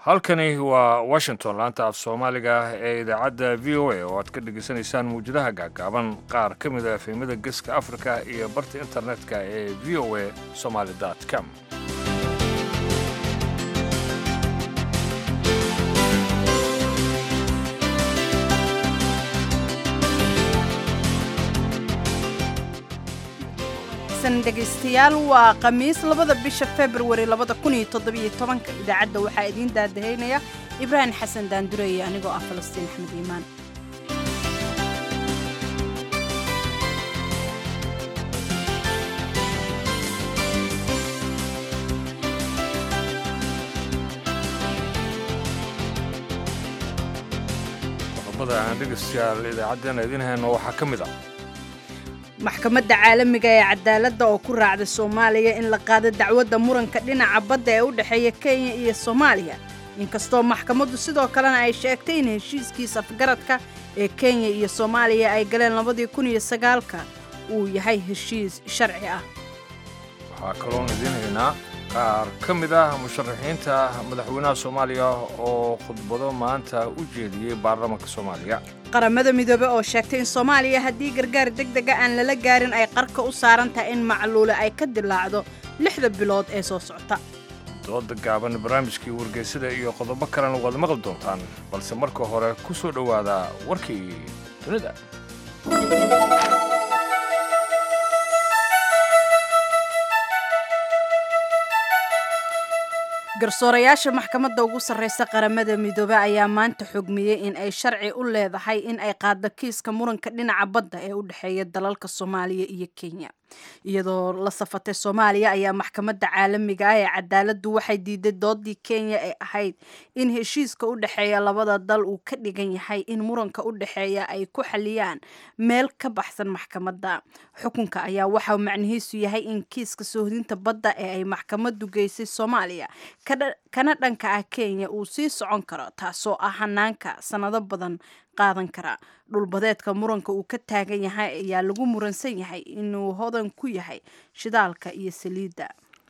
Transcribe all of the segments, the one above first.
halkani waa washington laanta af soomaaliga ee idaacadda v o a oo aad ka dhegaysanaysaan mawjadaha gaagaaban qaar ka mid a efemada geeska afrika iyo barta internetka ee v o a somaly com dhegaystayaal waa khamiis labada bisha februari labada kun iyo toddobiyo tobanka idaacadda waxaa idiin daadahaynaya ibraahim xasan daandureeye anigoo ah falastiin axmed iimaan qodobada aan dhegaystayaal idaacaddeenna idiin hayno waxaa ka mid ah maxkamadda caalamiga ee cadaaladda oo ku raacda soomaaliya in la qaado dacwadda muranka dhinaca badda ee u dhexeeya kenya iyo soomaaliya inkastoo maxkamaddu sidoo kalena ay sheegtay in heshiiskiis afgaradka ee kenya iyo soomaaliya ay galeen labadii kun iyo sagaalka uu yahay heshiis sharci ah waxaa kaloon idiin haynaa qaar ka mid ah musharaxiinta madaxweynaha soomaaliya oo khudbado maanta u jeediyey baarlamaanka soomaaliya qaramada midoobe oo sheegtay in soomaaliya haddii gargaar deg dega aan lala gaarin ay qarka u saaran tahay in macluule ay ka dilaacdo lixda bilood ee soo socota dooda gaaban barnaamijkii wargeysada iyo qodobo kalena waad maqli doontaan balse marka hore ku soo dhowaada warkii dunida garsoorayaasha maxkamadda ugu sarreysa qaramada midoobe ayaa maanta xogmiyey in ay sharci u leedahay in ay qaaddo kiiska muranka dhinaca badda ee u dhexeeya dalalka soomaaliya iyo kenya iyadoo la safatay soomaaliya ayaa maxkamadda caalamiga ah ee cadaaladdu waxay diiday doodii kenya ee ahayd in heshiiska u dhexeeya labada dal uu ka dhigan yahay in muranka u dhexeeya ay ku xaliyaan meel ka baxsan maxkamadda xukunka ayaa waxaa macnihiisu yahay in kiiska soohdinta badda ee ay maxkamaddu geysay soomaaliya kana dhanka ah kenya uu sii socon karo taasoo ah hanaanka sannado badan qaadan kara dhulbadeedka muranka uu ka taagan yahay ayaa lagu muransan yahay inuu hodan ku yahay shidaalka iyo saliidda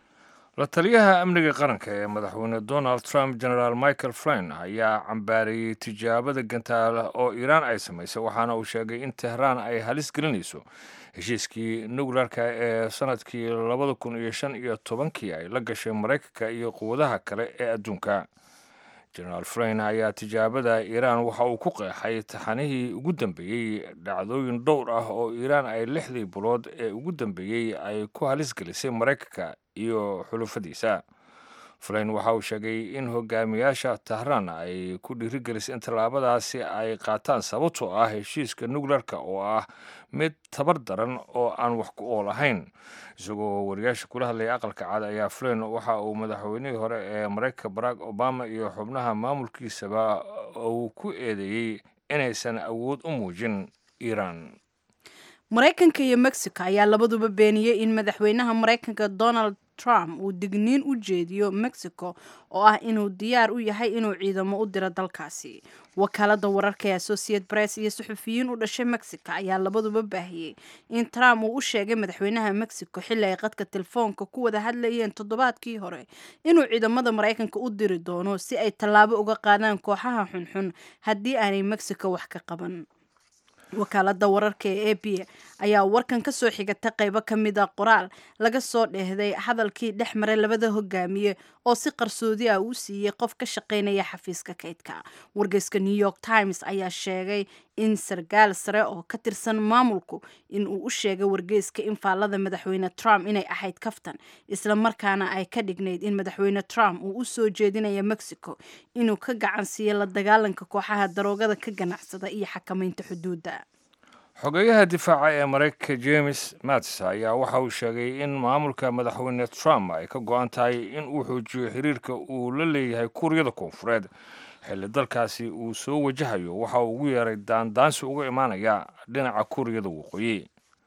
la taliyaha amniga qaranka ee madaxweyne donald trump generaal michael flyn ayaa cambaariyey tijaabada gantaala oo iiraan ay samaysay waxaana uu sheegay in tehraan ay halis gelinayso heshiiskii nuklearka ee sanadkii labada kun iyo shan iyo tobankii ay la gashay maraykanka iyo quwadaha kale ee adduunka generaal flyn ayaa tijaabada iiraan waxa uu ku qeexay taxanihii ugu dambeeyey dhacdooyin dhowr ah oo iiraan ay lixdii bilood ee ugu dambeeyey ay ku halis gelisay maraykanka iyo xulufadiisa flyn waxa uu sheegay in hogaamiyaasha tahraan ay ku dhiirigelisay in tallaabadaasi ay qaataan sababtoo ah heshiiska nuklearka oo ah mid tabar daran oo aan wax ku ool ahayn isagoo wariyaasha kula hadlaya aqalka cad ayaa flyn waxa uu madaxweynihii hore ee maraykanka barack obama iyo xubnaha maamulkiisaba uu ku eedeeyey inaysan awood u muujin iiraan maraykanka iyo mexico ayaa labaduba beeniyey in madaxweynaha maraykanka donald trump uu digniin u jeediyo mexico oo ah inuu diyaar u yahay inuu ciidamo u diro dalkaasi wakaalada wararka ee associate press iyo suxufiyiin u dhashay mexico ayaa labaduba baahiyey in trump uu u sheegay madaxweynaha mexico xilli ay qadka telefoonka ku wada hadlayeen toddobaadkii hore inuu ciidamada maraykanka u diri doono si ay tallaabo uga qaadaan kooxaha xunxun haddii aanay mexico wax ka qaban wakaalada wararka ee a b ayaa warkan ka soo xigata qaybo ka mid a qoraal laga soo dheehday hadalkii dhex maray labada hogaamiye oo si qarsoodi ah uu siiyey qof ka shaqaynaya xafiiska kaydka wargeyska new york times ayaa sheegay in sarkaal sare oo ka tirsan maamulku in uu u sheegay wargeyska in faallada madaxweyne trump inay ahayd kaftan isla markaana ay ka dhignayd in madaxweyne trump uu u soo jeedinaya mexico inuu ka gacan siiyo la dagaalanka kooxaha daroogada ka ganacsada iyo xakamaynta xuduudda xogeyaha difaaca ee maraykanka james mattis ayaa waxa uu sheegay in maamulka madaxweyne trump ay ka go-an tahay in uu xoojiyo xiriirka uu la leeyahay kuuriyada koonfureed xilli dalkaasi uu soo wajahayo waxa uu ugu yeeray daandaansi uga imaanaya dhinaca kuuriyada waqooyi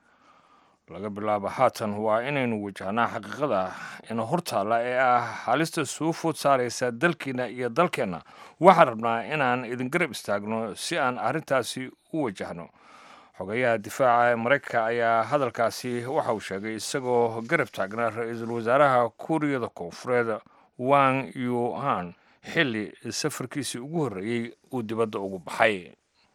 laga bilaabo haatan waa inaynu wajahnaa xaqiiqada ina hortaalla ee ah halista soo food saaraysa dalkiina iyo dalkeenna waxaan rabnaa inaan idin garab istaagno si aan arrintaasi u wajahno xogeyaha difaaca ee maraykanka ayaa hadalkaasi waxa uu sheegay isagoo garab taagnaa ra-iisul wasaaraha kuuriyada koonfureed wang yuhan xilli safarkiisii ugu horreeyey uu dibadda ugu baxay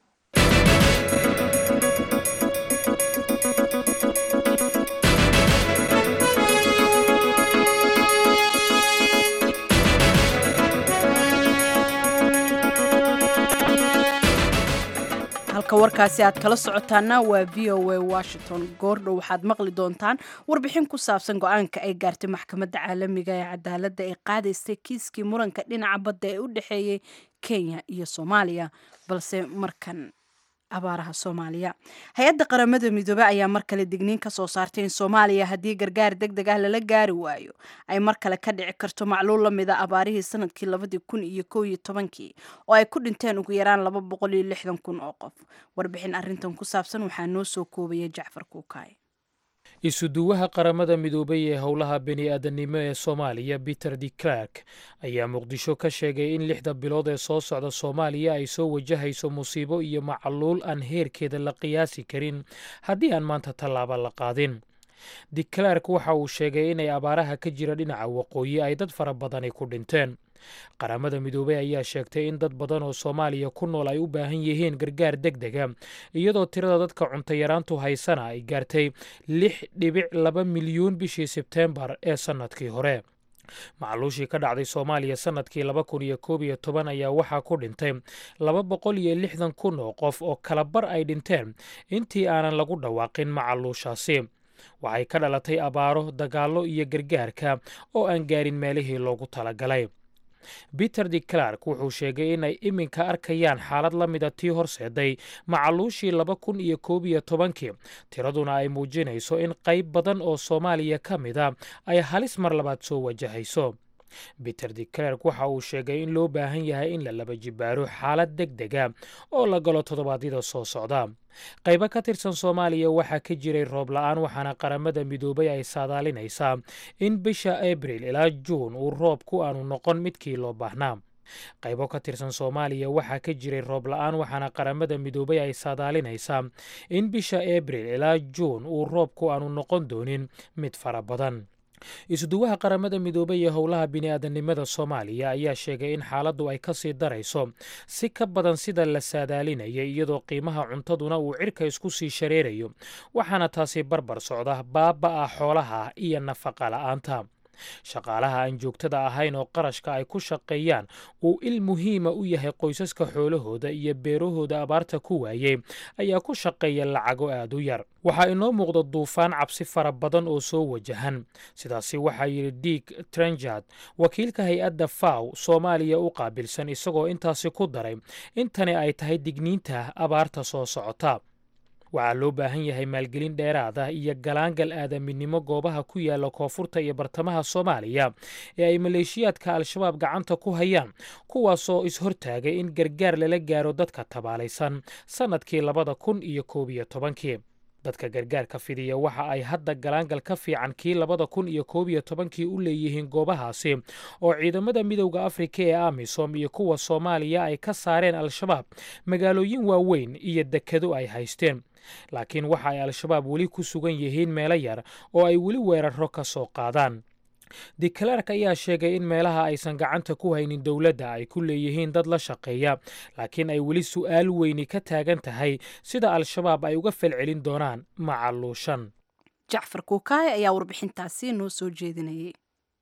halka warkaasi aad kala socotaana waa v o a washington goordhow waxaad maqli doontaan warbixin ku saabsan go-aanka ay gaartay maxkamadda caalamiga ee cadaaladda ee qaadaystay kiiskii muranka dhinaca badda ee u dhexeeyey kenya iyo soomaaliya balse markan abaaraha soomaaliya hay-adda qaramada midoobe ayaa mar kale digniin ka soo saartay in soomaaliya haddii gargaar deg deg ah lala gaari waayo ay mar kale ka dhici karto macluul la mida abaarihii sanadkii labadii kun iyo kow iyo tobankii oo ay ku dhinteen ugu yaraan laba boqol iyo lixdan kun oo qof warbixin arrintan ku saabsan waxaa noo soo koobaya jacfar kuukaay isuduwaha qaramada midoobay ee howlaha bini-aadanimo ee soomaaliya peter de clark ayaa muqdisho ka sheegay in lixda bilood ee soo socda soomaaliya ay soo wajahayso musiibo iyo macaluul aan heerkeeda la qiyaasi karin haddii aan maanta tallaaba la qaadin de clark waxa uu sheegay inay abaaraha ka jira dhinaca waqooyi ay dad fara badani ku dhinteen qaramada midoobey ayaa sheegtay in dad badan oo soomaaliya ku nool ay u baahan yihiin gargaar deg dega iyadoo tirada dadka cuntayaraantu haysana ay gaartay lix dhibic laba milyuun bishii sebteembar ee sannadkii hore macluushii ka dhacday soomaaliya sannadkii laba kun iyo koob iyo toban ayaa waxaa ku dhintay laba boqol iyo lixdan kun oo qof oo kalabar ay dhinteen intii aanan lagu dhawaaqin macaluushaasi waxay ka dhalatay abaaro dagaallo iyo gargaarka oo aan gaarin meelihii loogu talagalay peter de clark wuxuu sheegay inay iminka arkayaan xaalad la mida tii horseeday macaluushii laba kun iyo koob iyo tobankii tiraduna ay muujinayso in qayb badan oo soomaaliya ka mida ay halis mar labaad soo wajahayso peter de clark waxa uu sheegay in loo baahan yahay in la laba jibaaro xaalad deg dega oo la galo toddobaadyada soo socda qaybo ka tirsan soomaaliya waxaa ka jiray roob la-aan waxaana qaramada midoobay ay saadaalinaysaa in bisha abril ilaa juun uu roobku aanu noqon midkii loo baahnaa qaybo ka tirsan soomaaliya waxaa ka jiray roob la-aan waxaana qaramada midoobay ay saadaalinaysaa in bisha abril ilaa juun uu roobku aanu noqon doonin mid fara badan isuduwaha qaramada midoobey ee howlaha bini-aadanimada soomaaliya ayaa sheegay in xaaladdu ay ka sii darayso si ka badan sida la saadaalinayay iyadoo qiimaha cuntaduna uu cirka isku sii shareerayo waxaana taasi barbar socda baaba-a xoolaha iyo nafaqa la-aanta shaqaalaha aan joogtada ahayn oo qarashka ay ku shaqeeyaan uu il muhiima u yahay qoysaska xoolahooda iyo beerahooda abaarta ku waayey ayaa ku shaqeeya lacago aad u yar waxaa inoo muuqda duufaan cabsi fara badan oo soo wajahan sidaasi waxaa yidhi diig trenjard wakiilka hay-adda faw soomaaliya u qaabilsan isagoo intaasi ku daray intani ay tahay digniinta abaarta soo socota waxaa loo baahan yahay maalgelin dheeraad ah iyo galaangal aadaminimo goobaha ku yaala koonfurta iyo bartamaha soomaaliya ee ay maleeshiyaadka al-shabaab gacanta ku hayaan kuwaasoo is-hortaagay in gargaar lala gaaro dadka tabaalaysan sannadkii labada kun iyo koob iyo tobankii dadka gargaarka fidiya waxa ay hadda galaangal ka fiican kii labada kun iyo koob iyo tobankii u leeyihiin goobahaasi oo ciidamada midowda afrika ee amisom iyo kuwa soomaaliya ay ka saareen al-shabaab magaalooyin waaweyn iyo dekado ay haysteen laakiin waxa ay al-shabaab weli ku sugan yihiin meelo yar oo ay weli weeraro ka soo qaadaan de clark ayaa sheegay in meelaha aysan gacanta ku haynin dowladda ay ku leeyihiin dad la shaqeeya laakiin ay weli su'aal weyni ka taagan tahay sida al-shabaab ay uga falcelin doonaan macaluushan jacfar kuukaay ayaa warbixintaasi noo soo jeedinayay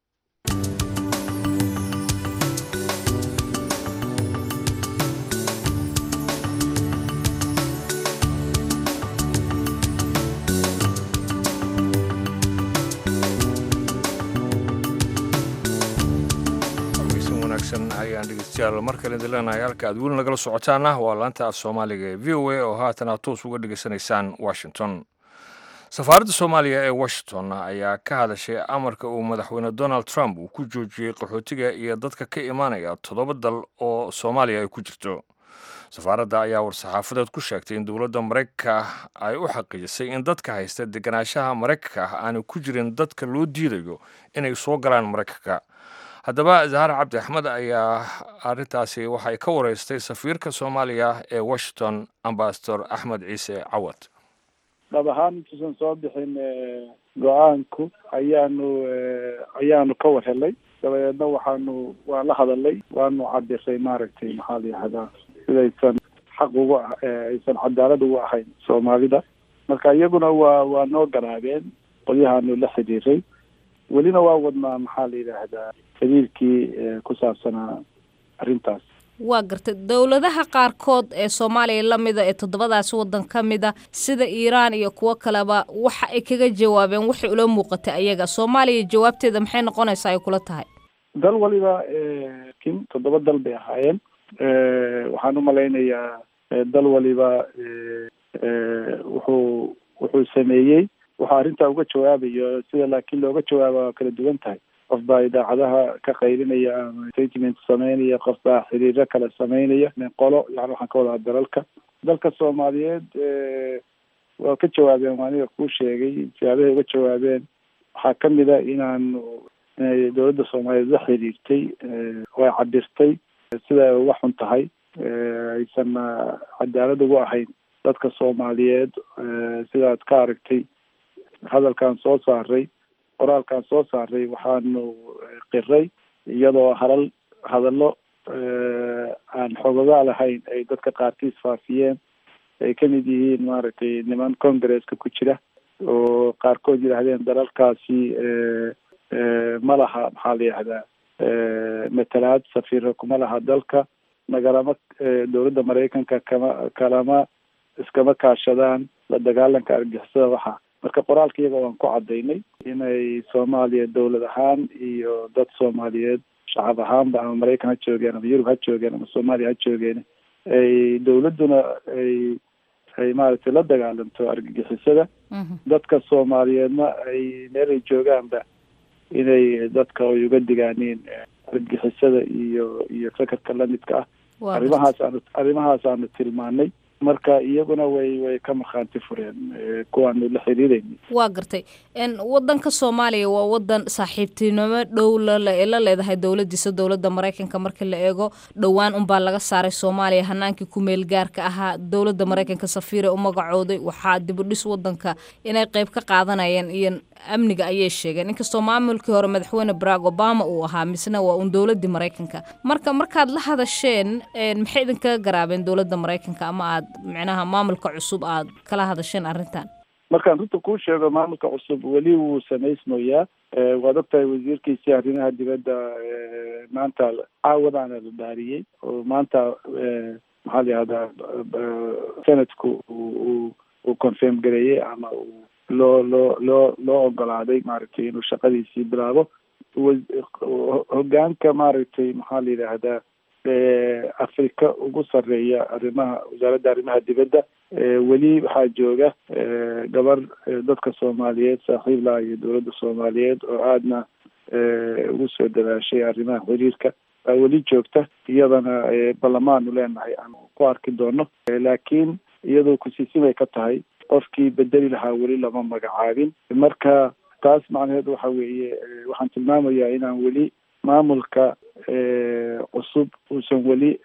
ayaan dhegeystayaal mar kale idin leenahay halka aad weli nagala socotaana waa laanta af soomaaliga ee v o a oo haatan aad toos uga dhegeysanaysaan washington safaaradda soomaaliya ee washington ayaa ka hadashay amarka uu madaxweyne donald trump uu ku joojiyey qaxootiga iyo dadka ka imaanaya toddoba dal oo soomaaliya ay ku jirto safaaradda ayaa war-saxaafadeed ku sheegtay in dowladda maraykanka ay u xaqiijisay in dadka haysta deganaanshaha maraykanka ah aanay ku jirin dadka loo diidayo inay soo galaan maraykanka haddaba zahar cabdi axmed ayaa arrintaasi waxay ka wareystay safiirka soomaaliya ee washington ambasador axmed ciise cawad dhab ahaan intuusan soo bixin go-aanku ayaanu ayaanu ka war helay dabadeedna waxaanu waan la hadalay waanu cabiray maaragtay maxaa la yihahdaa sidaysan xaq ugu aysan cadaalad ugu ahayn soomaalida marka iyaguna waa waa noo garaabeen qolyahaanu la xiriiray welina waa wadnaa maxaa la yidhaahdaa xiriirkii ku saabsanaa arrintaas waa gartay dowladaha qaarkood ee soomaaliya la mida ee toddobadaasi waddan ka mida sida iiraan iyo kuwo kaleba waxa ay kaga jawaabeen waxay ula muuqatay ayaga soomaaliya jawaabteeda maxay noqonaysaa ay kula tahay dal waliba kin toddoba dal bay ahaayeen waxaan u malaynayaa dal waliba wuxuu wuxuu sameeyey wuxuu arrintaa uga jawaabayo sida laakiin looga jawaaba waa kala duwan tahay qof baa idaacadaha ka qaybinaya ama statement sameynaya qof baa xiriiro kale sameynaya qolo yani waxaan ka wadaa dalalka dalka soomaaliyeed waa ka jawaabeen waa aniga kuu sheegay siyaabahay uga jawaabeen waxaa kamid a inaanu inay dowladda soomaaliyeed la xiriirtay way cabirtay sida ay uga xun tahay aysan cadaalad ugu ahayn dadka soomaaliyeed sidaad ka aragtay hadalkan soo saaray qoraalkan soo saaray waxaanu qiray iyadoo halal hadallo aan xogogaa lahayn ay dadka qaarkiis faafiyeen ay kamid yihiin maaragtay niman congresska ku jira oo qaarkood yidhaahdeen dalalkaasi ma laha maxaa la yihahdaa matalaad safiiro kuma laha dalka nagalama dowladda maraykanka kama kalama iskama kaashadaan la dagaalanka argixisada waxa marka qoraalka iyaga waan ku cadaynay inay soomaaliya dowlad ahaan iyo dad soomaaliyeed shacab ahaanba ama maraykan ha joogeen ama yurub ha joogeen ama soomaaliya ha joogeen ay dowladduna ay ay maaragtay la dagaalanto argagixisada dadka soomaaliyeedna ay meel ay joogaanba inay dadka ay uga digaaniin argagixisada iyo iyo fekerka lamidka ah arrimahaas aanu arrimahaas aanu tilmaanay marka iyaguna way way ka markhaanti fureen kuwaanu la xiriirayna waa gartay wadanka soomaaliya waa wadan saaxiibtinimo dhow lala la leedahay dowladiisa dowladda maraykanka marka la eego dhowaan unbaa laga saaray soomaaliya hanaankii ku meel gaarka ahaa dowladda maraykanka safiire u magacooday waxaa dibudhis wadanka inay qeyb ka qaadanayeen iyo amniga ayay sheegeen inkastoo maamulkii hore madaxweyne barack obama uu ahaa misna waa uun dowladii maraykanka marka markaad la hadasheen maxay idinkaga garaabeen dowladda maraykanka ama aad micnaha maamulka cusub aad kala hadasheen arrintan markaan runta kuu sheego maamulka cusub weli wuu samaysmayaa waad ogtahay wasiirkiisii arrimaha dibadda maanta caawadaana la dhaariyey oo maanta maxaa la yihahdaa senatku uu uu confirm gareeyey ama uu loo loo loo loo ogolaaday maaragtay inuu shaqadiisii bilaabo hogaanka maaragtay maxaa la yidhaahdaa afrika ugu sarreeya arrimaha wasaaradda arrimaha dibadda weli waxaa jooga gabar dadka soomaaliyeed saaxiib laha iyo dowladda soomaaliyeed oo aadna ugu soo dadaashay arrimaha xiriirka baa weli joogta iyadana ballamaanu leenahay aan ku arki doono laakiin iyadoo kusiisimay ka tahay qofkii bedeli lahaa weli lama magacaabin marka taas macnaheedu waxa weeye waxaan tilmaamayaa inaan weli maamulka cusub uusan weli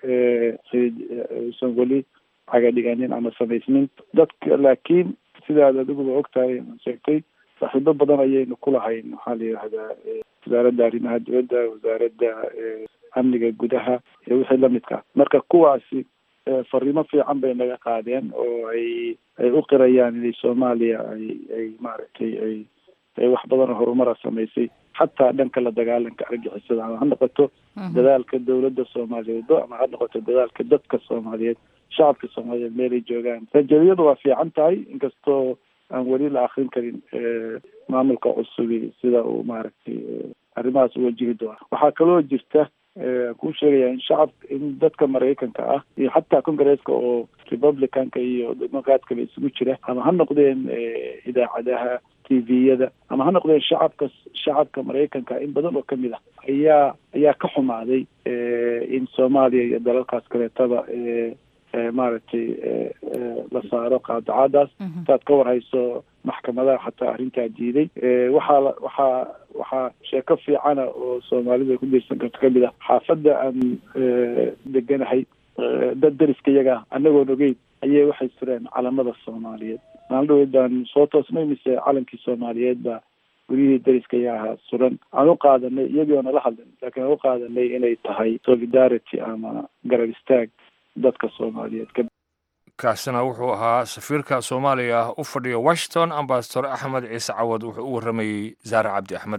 uusan weli cagadhiganin ama samaysnin dadka laakiin sidaad adiguba ogtahay sheegtay saaxiibo badan ayaynu ku lahayn maxaa la yidhahdaa wasaaradda arrimaha dibadda wasaaradda amniga gudaha iyo wixii lamidka marka kuwaasi fariimo fiican bay naga qaadeen oo ay ay u qirayaan inay soomaaliya ay ay maaragtay ay ay wax badan oo horumara samaysay xataa dhanka la dagaalanka argixisada ama ha noqoto dadaalka dowladda soomaaliyeed ama ha noqoto dadaalka dadka soomaaliyeed shacabka soomaaliyeed meelay joogaan rajaliyadu waa fiican tahay inkastoo aan weli la akrin karin maamulka cusubi sida uu maaragtay arrimahaas u wajihi doona waxaa kaloo jirta kuu sheegaya in shacab in dadka maraykanka ah iyo xataa congresska oo republicanka iyo democratkaba isugu jira ama ha noqdeen idaacadaha t v-yada ama ha noqdeen shacabka shacabka maraykanka in badan oo kamid ah ayaa ayaa ka xumaaday in soomaaliya iyo dalalkaas kaleetaba maaragtay la saaro qaadacadaas saad ka warhayso maxkamadaha xataa arrintaa diiday waxaa waxaa waxaa sheeko fiicana oo soomaalida ku diirsan karto kamid ah xaafadda aan deganahay dad dariska iyaga anagoon ogeyn ayay waxay sureen calamada soomaaliyeed maalin dhaweyd baan soo toosnay mise calankii soomaaliyeed baa guryihii dariska ayaa ahaa suran aan u qaadanay iyagii oo nala hadlin laakiin aan u qaadanay inay tahay solidarity ama garab istaag dadka soomaaliyeed kaasina wuxuu ahaa safiirka soomaaliya u fadhiya washington ambasador axmed ciise cawad wuxuu u warramayey zaare cabdi axmed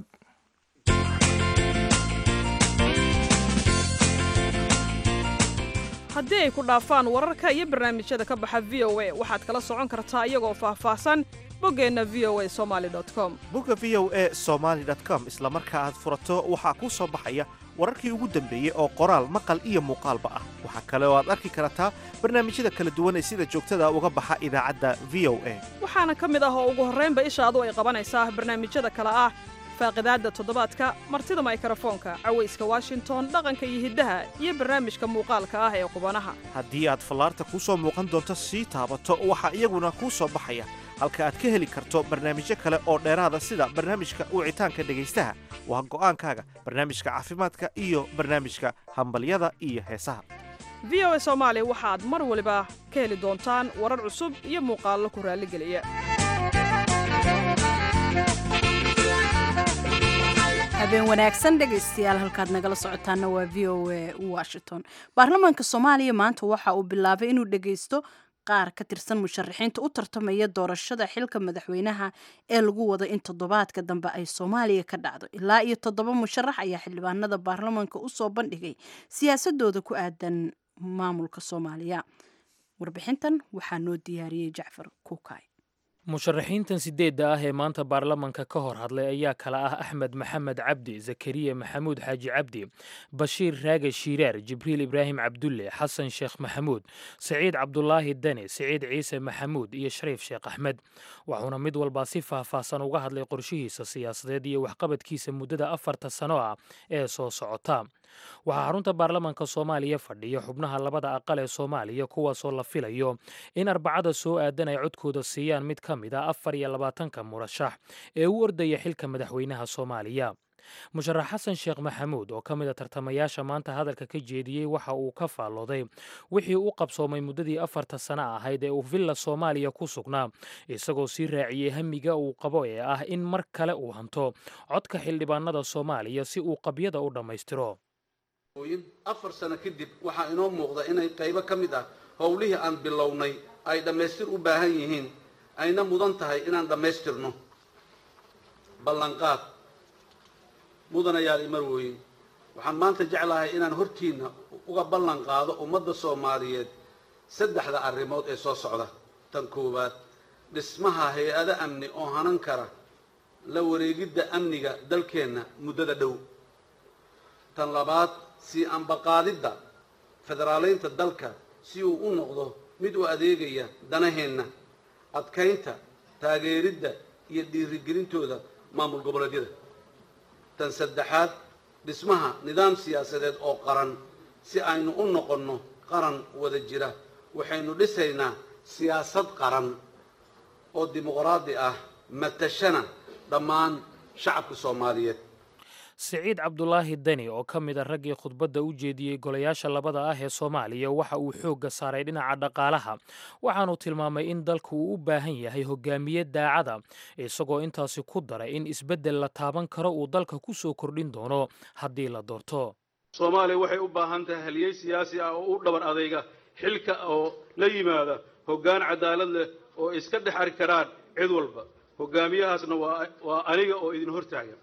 haddii ay ku dhaafaan wararka iyo barnaamijyada ka baxa v o a waxaad kala socon kartaa iyagoo faahfaahsan boggeenna v o a somaali com bogga v o a somaali com isla marka aad furato waxaa kuu soo baxaya wararkii ugu dambeeyey oo qoraal maqal iyo muuqaalba ah waxaa kale oo aad arki kartaa barnaamijyada kala duwan ee sida joogtada uga baxa idaacadda v o a waxaana ka mid ah oo ugu horraynba ishaadu ay qabanaysaa barnaamijyada kale ah faaqidaadda toddobaadka martida maykrofoonka cawayska washington dhaqanka iyo hiddaha iyo barnaamijka muuqaalka ah ee qubanaha haddii aad fallaarta kuu soo muuqan doonto sii taabato waxaa iyaguna kuu soo baxaya halka aad ka heli karto barnaamijyo kale oo dheeraada sida barnaamijka wicitaanka dhegaystaha waa go'aankaaga barnaamijka caafimaadka iyo barnaamijka hambalyada iyo heesaha v o a soomaali waxaad mar waliba ka heli doontaan warar cusub iyo muuqaallo ku raalligeliya habeen wanaagsan dhegaystayaal halkaad nagala socotaana waa v o a washington baarlamaanka soomaaliya maanta waxa uu bilaabay inuu dhegaysto qaar ka tirsan musharaxiinta u tartamaya doorashada xilka madaxweynaha ee lagu wado in toddobaadka dambe ay soomaaliya ka dhacdo ilaa iyo toddoba musharax ayaa xildhibaanada baarlamaanka usoo bandhigay siyaasadooda ku aadan maamulka soomaaliya warbixintan waxaa noo diyaariyey jacfar kuukay musharaxiintan sideedda ah ee maanta baarlamanka ka hor hadlay ayaa kala ah axmed maxamed cabdi zakariya maxamuud xaaji cabdi bashiir raage shiiraar jibriil ibraahim cabdulle xasan sheekh maxamuud saciid cabdulaahi dane siciid ciise maxamuud iyo shariif sheekh axmed wuxuuna mid walbaa si faahfaahsan uga hadlay qorshihiisa siyaasadeed iyo waxqabadkiisa muddada afarta sano ah ee soo socota waxaa xarunta baarlamanka soomaaliya fadhiya xubnaha labada aqal ee soomaaliya kuwaasoo la filayo in arbacada soo aadan ay codkooda siiyaan mid ka mid a afar iyo labaatanka murashax ee u ordaya xilka madaxweynaha soomaaliya musharax xasan sheekh maxamuud oo ka mid a tartamayaasha maanta hadalka ka jeediyey waxa uu ka faallooday wixii u qabsoomay muddadii afarta sano ahayd ee uu villa soomaaliya ku sugnaa isagoo sii raaciyey hamiga uu qabo ee ah in mar kale uu hanto codka xildhibaanada soomaaliya si uu qabyada u dhammaystiro afar sano kadib waxaa inoo muuqda inay qaybo ka mid ah howlihii aan bilownay ay dhammaystir u baahan yihiin ayna mudan tahay inaan dhammaystirno ballanqaad mudanayaal imarwooyin waxaan maanta jeclahay inaan hortiinna uga ballan qaado ummadda soomaaliyeed saddexda arrimood ee soo socda tan koowaad dhismaha hay-ado amni oo hanan kara la wareegidda amniga dalkeenna muddada dhow tan labaad sii ambaqaadidda federaaleynta dalka si uu u noqdo mid u adeegaya danaheenna adkaynta taageeridda iyo dhiirigelintooda maamul goboleedyada tan saddexaad dhismaha nidaam siyaasadeed oo qaran si aynu u noqonno qaran wada jira waxaynu dhisaynaa siyaasad qaran oo dimuqraadi ah matashana dhammaan shacabka soomaaliyeed siciid cabdulaahi deni oo ka mid a raggii khudbadda u jeediyey golayaasha labada ah ee soomaaliya waxa uu xoogga saaray dhinaca dhaqaalaha waxaanuu tilmaamay in dalku uu u baahan yahay hogaamiye daacada isagoo intaasi ku daray in isbeddel la taaban karo uu dalka ku soo kordhin doono haddii la doorto soomaaliya waxay u baahan tahay haliyey siyaasi ah oo u dhabar adayga xilka oo la yimaada hoggaan cadaalad leh oo iska dhex ari karaan cid walba hogaamiyahaasna waa aniga oo idin hortaagan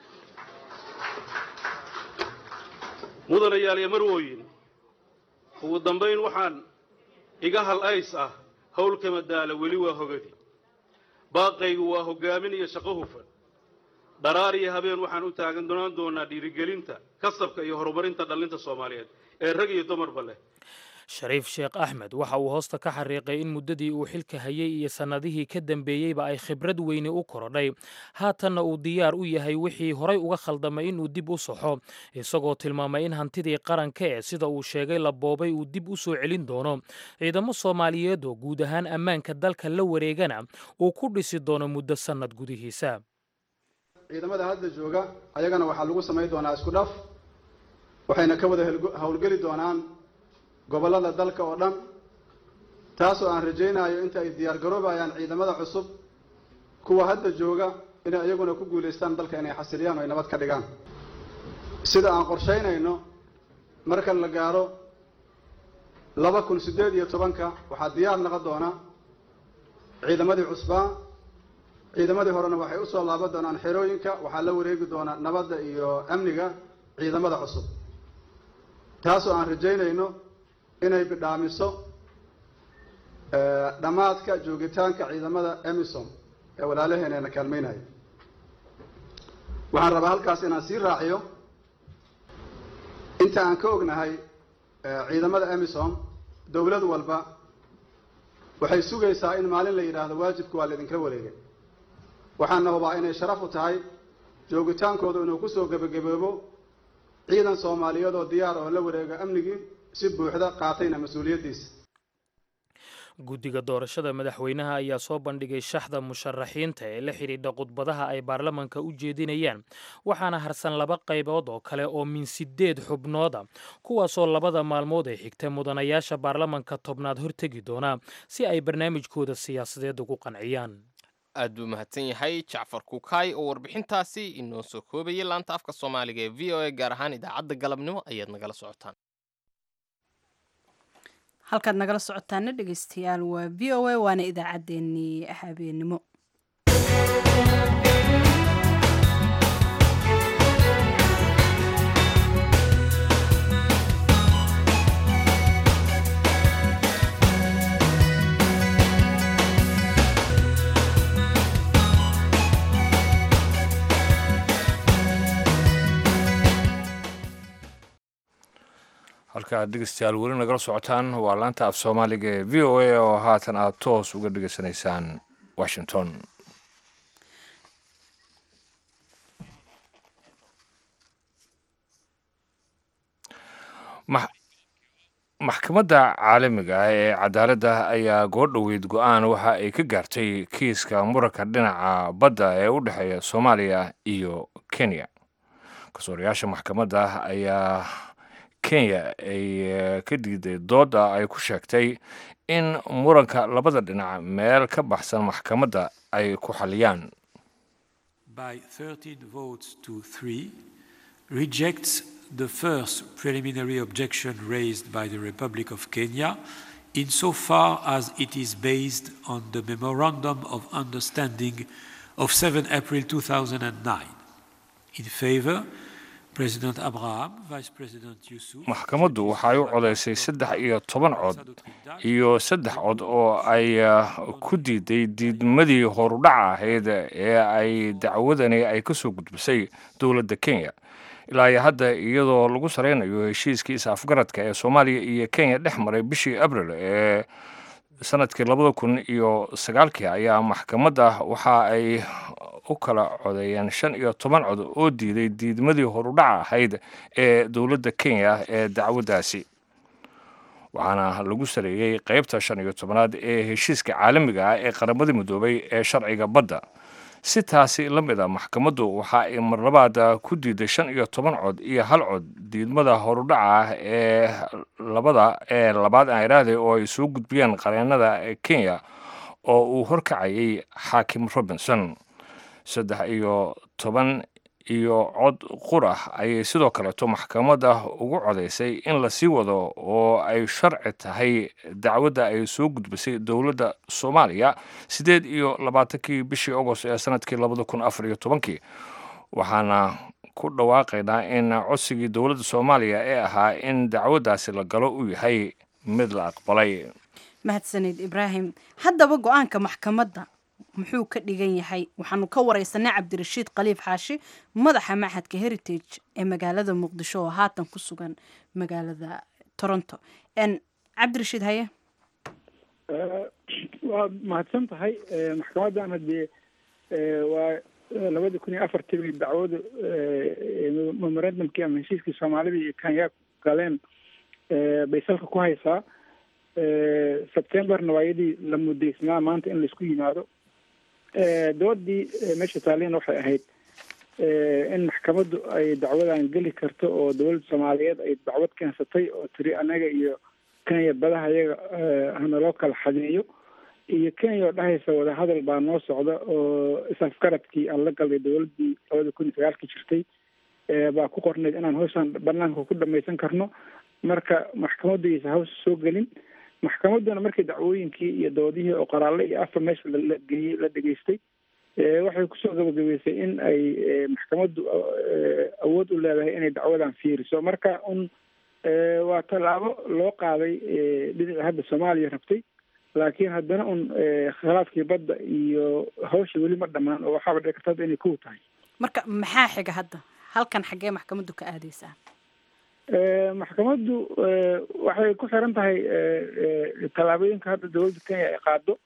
mudanayaal iyo marwooyin ugu dambayn waxaan iga hal ays ah howlka madaala weli waa hogadi baaqaygu waa hogaamin iyo shaqo hufan dharaar iyo habeen waxaan u taagan doonaan doonaa dhiirigelinta kasabka iyo horumarinta dhallinta soomaaliyeed ee rag iyo dumarba leh shariif sheekh axmed waxa uu hoosta ka xariiqay in muddadii uu xilka hayay iyo sannadihii ka dambeeyeyba ay khibrad weyni u korodhay haatanna uu diyaar u yahay wixii horay uga khaldamay inuu dib u saxo isagoo tilmaamay in hantidii qaranka ee sida uu sheegay la boobay uu dib u soo celin doono ciidamo soomaaliyeed oo guud ahaan ammaanka dalka la wareegana uu ku dhisi doono muddo sannad gudihiisa ciidamada hadda jooga ayagana waxaa lagu samayn doonaa isku dhaf waxayna ka wada howlgeli doonaan gobollada dalka oo dhan taasoo aan rajaynayo inta ay diyaar garoobayaan ciidamada cusub kuwa hadda jooga inay iyaguna ku guulaystaan dalka inay xasiliyaan oo ay nabad ka dhigaan sida aan qorshaynayno marka la gaaro laba kun siddeed iyo tobanka waxaa diyaar noqon doona ciidamadii cusbaa ciidamadii horena waxay usoo laaban doonaan xerooyinka waxaa la wareegi doonaa nabadda iyo amniga ciidamada cusub taasoo aan rajaynayno inay bidhaamiso dhammaadka joogitaanka ciidamada emisom ee walaalaheeneena kaalmaynaya waxaan rabaa halkaas inaan sii raaciyo inta aan ka ognahay ciidamada emisom dowlad walba waxay sugaysaa in maalin la yidhaahdo waajibka waa laydinka wareegay waxaana hubaa inay sharaf u tahay joogitaankooda inuu kusoo gebagaboobo ciidan soomaaliyeed oo diyaar oo la wareega amnigii si buuxda qaatayna mas-uuliyaddiisa guddiga doorashada madaxweynaha ayaa soo bandhigay shaxda musharaxiinta ee la xidhiidha khudbadaha ay baarlamanka u jeedinayaan waxaana harsan laba qaybood oo kale oo min sideed xubnooda kuwaasoo labada maalmood ee xigta mudanayaasha baarlamanka tobnaad hortegi doona si ay barnaamijkooda siyaasadeed ugu qanciyaan aad buu mahadsan yahay jacfar kukaay oo warbixintaasi inoo soo koobayay laanta afka soomaaliga ee v o a gaar ahaan idaacadda galabnimo ayaad nagala socotaan halkaad nagala socotaana dhegeystayaal waa v o a waana idaacaddeenii habeenimo halka aad dhegeystayaal weli nagala socotaan waa laanta af soomaaliga ee v o a oo haatan aad toos uga dhegeysanaysaan washington maxkamadda caalamiga ah ee cadaaladda ayaa goordhoweyd go-aan waxa ay ka gaartay kiiska muranka dhinaca badda ee u dhexeeya soomaaliya iyo kenya kasoorayaasha maxkamadda ayaa kenya ay ka diiday dooda ay ku sheegtay in muranka labada dhinac meel ka baxsan maxkamadda ay ku xaliyaan by 13 votes to 3 rejects the first preliminary objection raised by the Republic of Kenya insofar as it is based on the Memorandum of Understanding of 7 April 2009. In favor, President Abraham, Vice President Yusuf. maxkamaddu waxay u codaysay saddex iyo toban cod iyo saddex cod oo ay ku diiday diidmadii horudhaca ahayd ee ay dacwadani ay ka soo gudbisay dowladda kenya ilaa iyo hadda iyadoo lagu saraynayo heshiiskii is-afgaradka ee soomaaliya iyo kenya dhex maray bishii abril ee sanadkii labada kun iyo sagaalkii ayaa maxkamadda waxa ay u kala codeeyeen shan iyo toban cod oo diiday diidmadii horudhaca ahayd ee dowladda kenya ee dacwaddaasi waxaana lagu sareeyey qeybta shan iyo tobanaad ee heshiiska caalamiga ah ee qaramada midoobay ee sharciga badda si taasi la mid a maxkamaddu waxa ay marlabaad ku diiday shan iyo toban cod iyo hal cod diidmada horudhaca ah ee labada ee labaad aan iraahday oo ay soo gudbiyeen qareennada kenya oo uu horkacayay xaakim robinson saddex iyo toban iyo cod qur ah ayay sidoo kaleeto maxkamadda ugu codaysay in la sii wado oo ay sharci tahay dacwadda ay soo gudbisay dowladda soomaaliya siddeed iyo labaatankii bishii agost ee sanadkii labada kun afar iyo tobankii waxaana ku dhawaaqaynaa in codsigii dowladda soomaaliya ee ahaa in dacwaddaasi la galo uu yahay mid la aqbalay mahadsanid ibraahim haddaba go-aanka maxkamadda muxuu ka dhigan yahay waxaanu ka wareysanay cabdirashiid khaliif xaashi madaxa maxadka heritage ee magaalada muqdisho oo haatan ku sugan magaalada toronto cabdirashiid haye waad mahadsan tahay maxkamaddan haddee waa labada kun iyo afartii bay dacwadu memorandumkii ama heshiiskii soomaalida iyo kenya galeen bay salka ku haysaa sebtemberna waa iyadii la mudaysnaa maanta in laisku yimaado doodii meesha taaliina waxay ahayd in maxkamaddu ay dacwadan geli karto oo dowladda soomaaliyeed ay dacwad keensatay oo tiri anaga iyo kenya badaha iyaga hana loo kala xadeeyo iyo kenya oo dhahaysa wadahadal baa noo socda oo isafgaradkii aan la galay dowladdii labada kun iyo sagaalkii jirtay baa ku qornayd inaan hawshan banaanka ku dhamaysan karno marka maxkamaddu aysan hawsha soo gelin maxkamadduna markii dacwooyinkii iyo doodihii oo qoraalle iyo afar meesha la geeyey la dhegaystay waxay kusoo gabagabeysay in ay maxkamaddu awood u leedahay inay dacwadan fiiriso marka un waa tallaabo loo qaaday dhinaci hadda soomaaliya rabtay laakiin haddana un khilaafkii badda iyo hawsha weli ma dhammaan oo waxaaba dhici karta hadda inay kow tahay marka maxaa xiga hadda halkan xaggee maxkamaddu ka aadeysaa maxkamaddu waxay ku xiran tahay tallaabooyinka hadda dowladda kenya ay qaado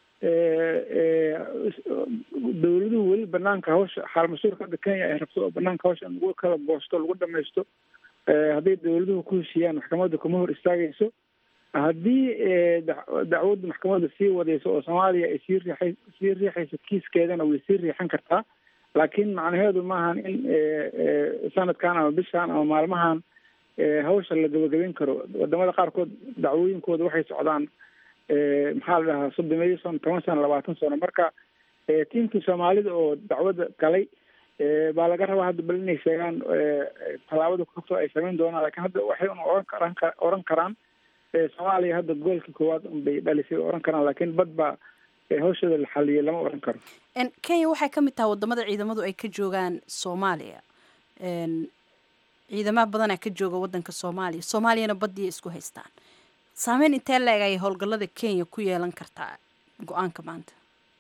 dowladuhu weli banaanka hawsha xaal mas-uulka hadda kenya ay rabto oo banaanka hawsha in lagu kala goosto lagu dhamaysto hadday dowladuhu ku heshiiyaan maxkamadda kuma hor istaagayso haddii dacwadda maxkamadda sii wadayso oo soomaaliya ay sii riixay sii riixayso kiiskeedana way sii riixan kartaa laakiin macnaheedu maahan in sanadkan ama bishan ama maalmahan hawsha la gabagabeyn karo wadamada qaarkood dacwooyinkooda waxay socdaan maxaa la dhahaa soddomeeyo sano toban sano labaatan sano marka tiimkii soomaalida oo dacwadda galay baa laga rabaa hadda bal inay sheegaan tallaabada kugto ay samayn doonaan lakiin hadda waxay un oran karaan oran karaan soomaaliya hadda goolkii koowaad unbay dhalisay oran karaan laakiin bad baa hawshooda la xaliyay lama oran karo kenya waxay ka mid tahay wadamada ciidamadu ay ka joogaan soomaaliya ciidamaha badanaa ka jooga wadanka soomaaliya soomaaliyana badiya isku haystaan saameyn intee la-eg ayay howlgallada kenya ku yeelan kartaa go-aanka maanta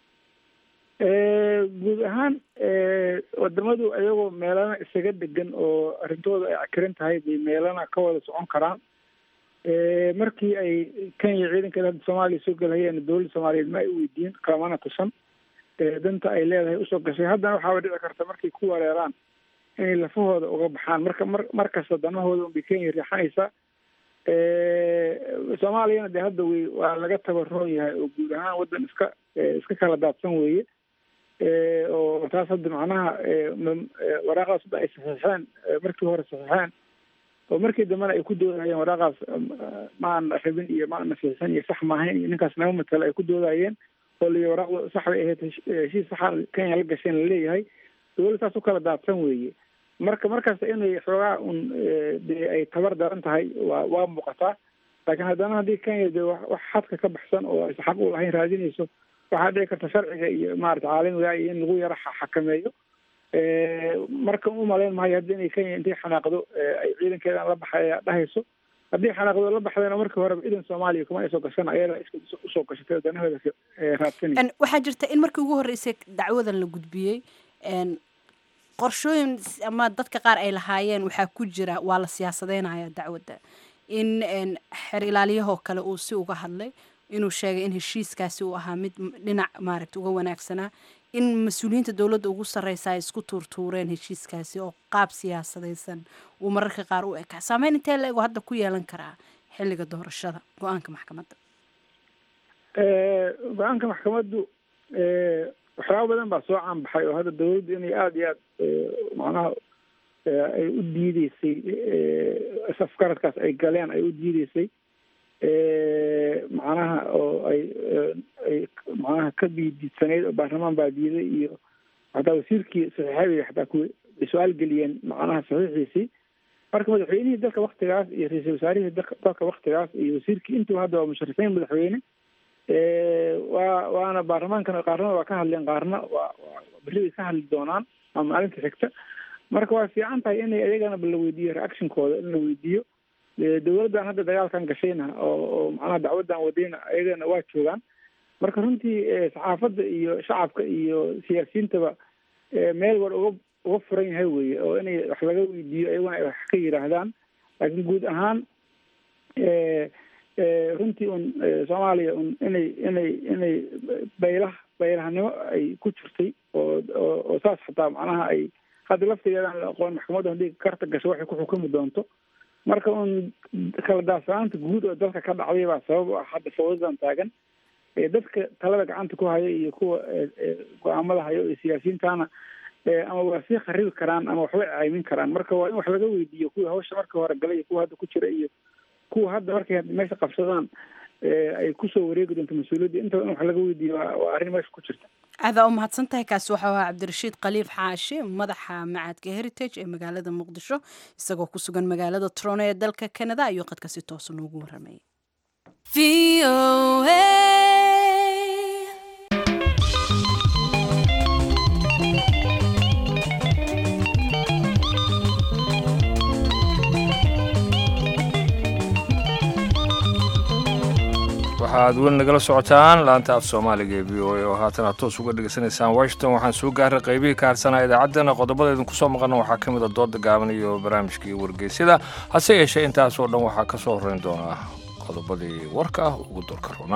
guud ahaan wadamadu ayagoo meelana isaga degan oo arrintooda ay cakiran tahay bay meelana ka wada socon karaan markii ay kenya ciidankeeda hadda soomaaliya soo gelhayeen dowladda soomaaliyeed ma ay weydiin kalamana tusan danta ay leedahay usoo gashay haddana waxaaba dhici karta markay ku wareeraan inay lafahooda uga baxaan marka mar markasta danahooda unbay kenya riixanaysaa soomaaliyana dee hadda wey waa laga tabaroon yahay oo guud ahaan waddan iska iska kala daadsan weeye oo taas hadda macnaha waraaqaas hadda ay saxiixeen markii hore saxiixeen oo markii dambena ay ku doodayeen waraaqaas ma aan rabin iyo ma ana saxiixin iyo sax maahayn iyo ninkaas nama matala ay ku doodayeen oo liyo waraaqdu sax bay ahayd heshiis saxa kenya la gasheen laleeyahay dowladda saas u kala daadsan weeye marka markasta inay xoogaa un dee ay tabar daran tahay waa waa muuqataa laakiin haddana haddii kenya dee wax xadka ka baxsan oo aysa xaq u lahayn raadinayso waxaa dhici karta sharciga iyo maarata caalamiga iyo in lagu yaro xakameeyo marka u malayn maayo haddi inay kenya intay xanaaqdo ay ciidankeedan la baxay dhahayso haddii xanaaqdo la baxdayna markii horeba idan soomaaliya kuma ay soo gashan ayada iska usoo gashatay danahooda raadsanay waxaa jirta in markii ugu horreysay dacwadan la gudbiyey qorshooyin ama dadka qaar ay lahaayeen waxaa ku jira waa la siyaasadeynaya dacwadda in xer ilaaliyahoo kale uu si uga hadlay inuu sheegay in heshiiskaasi uu ahaa mid dhinac maaragta uga wanaagsanaa in mas-uuliyiinta dowladda ugu sarreysa ay isku tuurtuureen heshiiskaasi oo qaab siyaasadaysan uu mararka qaar u ekaa saameyn intee la ego hadda ku yeelan karaa xilliga doorashada go-aanka maxkamadda go-aanka maxkamaddu waxyaaba badan baa soo caanbaxay oo hadda dawladdu inay aada iyo aad macnaha ay u diideysay afkaradkaas ay galeen ay u diideysay macnaha oo ay ay macnaha ka biidiidsanayd oo baarlamaan baa diiday iyo hataa wasiirkii saxiixadii xataa ku su-aal geliyeen macnaha saxiixiisii marka madaxweynihii dalka waktigaas iyo ra-iisul wasaarihii dalka waktigaas iyo wasiirkii intuba hadda waa musharifiin madaxweyne waa waana baarlamaankana qaarna waa ka hadleen qaarna waa berri bay ka hadli doonaan ama maalinta xigta marka waa fiican tahay inay iyagana la weydiiyo reactionkooda in la weydiiyo dowladdan hadda dagaalkan gashayna oo oo macnaha dacwaddan wadayna iyagana waa joogaan marka runtii saxaafadda iyo shacabka iyo siyaasiyiintaba meel war uga uga furan yahay weye oo inay wax laga weydiiyo iyaguna ay wax ka yidhaahdaan laakiin guud ahaan runtii un soomaaliya un inay inay inay baylah baylahnimo ay ku jirtay oo oo oo saas xataa macnaha ay hadda laftigeedaan la aqoon maxkamadda haddii karta gasho waxay ku xukumi doonto marka un kala daadsanaanta guud oo dalka ka dhacday baa sabab u ah hadda fawdadan taagan dadka talada gacanta ku haya iyo kuwa go-aamada hayo iyo siyaasiyiintana ama waa sii kharibi karaan ama waxbay caymin karaan marka waa in wax laga weydiiyo kuwii hawsha markii hore galay iyo kuwa hadda ku jira iyo kuwa hadda markay meesha qabsadaan ay kusoo wareegi doonto mas-uuliyadda intaba in wax laga weydiiyo waa arrin meesha ku jirta aadaa u mahadsan tahay kaasi waxau ahaa cabdirashiid khaliif xaashi madaxa macadka heritage ee magaalada muqdisho isagoo ku sugan magaalada trono ee dalka canada ayuu qadka si toosa noogu warramay waxaad weli nagala socotaan laanta af soomaaliga ee v o a oo haatan aad toos uga dhegaysanaysaan washington waxaan soo gaaray qaybihii ka harsanaa idaacaddana qodobada idinku soo maqana waxaa ka mid a dooda gaaban iyo barnaamijkii wargeysyada hase yeeshee intaasoo dhan waxaa ka soo horreyn doonaa qodobadii warka ah ugu doorka runa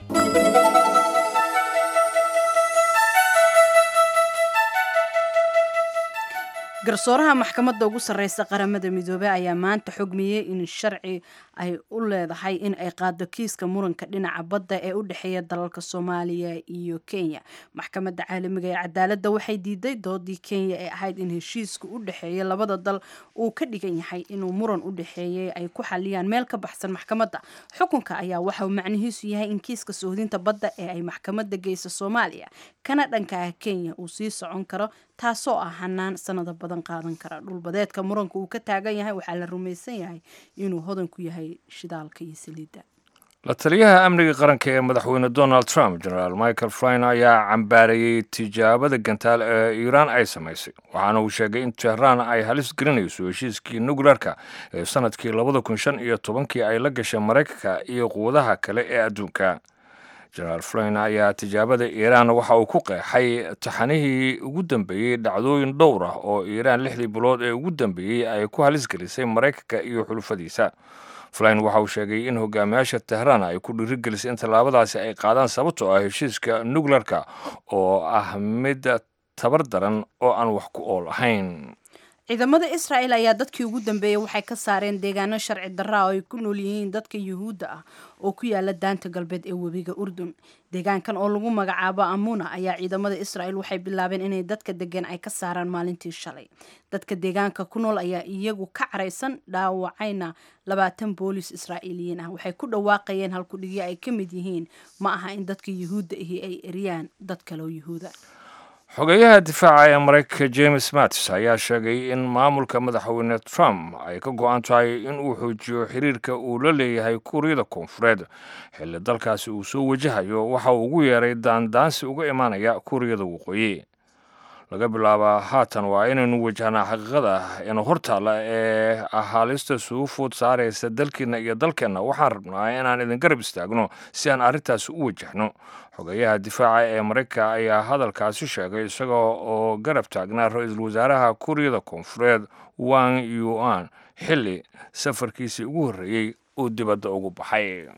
garsooraha maxkamadda ugu sarreysa qaramada midoobey ayaa maanta xogmiyey in sharci ay u leedahay in ay qaado kiiska muranka dhinaca badda ee u dhexeeya dalalka soomaaliya iyo kenya maxkamadda caalamiga ee cadaaladda waxay diiday doodii kenya ee ahayd in heshiiska u dhexeeya labada dal uu ka dhigan yahay inuu muran u dhexeeyay ay ku xaliyaan meel ka baxsan maxkamadda xukunka ayaa waxa uu macnihiisu yahay in kiiska sohdinta badda ee ay maxkamadda geysa soomaaliya kana dhanka ah kenya uu sii socon karo taasoo ah hanaan sanado badan qaadan kara dhulbadeedka muranka uu ka taagan yahay waxaa la rumaysan yahay inuu hodan ku yahay shidaalka iyo saliidda la taliyaha amniga qaranka ee madaxweyne donald trump generaal michael flyn ayaa cambaareeyey tijaabada gantaal ee iiraan ay samaysay waxaana uu sheegay in tehraan ay halis gelinayso heshiiskii nukleerka ee sanadkii labada kun shan iyo tobankii ay la gashay maraykanka iyo quwadaha kale ee adduunka generaal flyn ayaa tijaabada iiraan waxa uu ku qeexay taxanihii ugu dambeeyey dhacdooyin dhowr ah oo iiraan lixdii bilood ee ugu dambeeyey ay ku halis gelisay maraykanka iyo xulufadiisa flyn waxa uu sheegay in hogaamiyaasha tehraan ay ku dhiirigelisay in tallaabadaasi ay qaadaan sababtoo ah heshiiska nukleerka oo ah mid tabar daran oo aan wax ku ool ahayn ciidamada israa'el ayaa dadkii ugu dambeeyey waxay ka saareen deegaano sharci darra oo ay ku nool yihiin dadka yuhuudda ah oo ku yaala daanta galbeed ee webiga urdun deegaankan oo lagu magacaabo amuna ayaa ciidamada israa'el waxay bilaabeen inay dadka degan ay ka saaraan maalintii shalay dadka deegaanka ku nool ayaa iyagu ka caraysan dhaawacayna labaatan boolis israa'iiliyiin ah waxay ku dhawaaqayeen halkudhigyo ay ka mid yihiin ma aha in dadka yuhuudda ahi ay eriyaan dad kaleo yuhuuda xogeyaha difaaca ee maraykanka james mattis ayaa sheegay in maamulka madaxweyne trump ay ka go-an tahay in uu xoojiyo xiriirka uu la leeyahay kuuriyada koonfureed xilli dalkaasi uu soo wajahayo waxa uu ugu yeeray daandaansi uga imaanaya kuuriyada waqooyi laga bilaaba haatan waa inaynu wajahnaa xaqiiqada ina hortaalla ee ahaalista suufood saaraysa dalkeenna iyo dalkeenna waxaan rabnaa inaan idin garab istaagno si aan arrintaasi u wajahno xogeyaha difaaca ee maraykanka ayaa hadalkaasi sheegay isagoo oo garab taagnaa ra-iisul wasaaraha kuuriyada koonfureed wang yuan xilli safarkiisii ugu horreeyey uu dibadda ugu baxay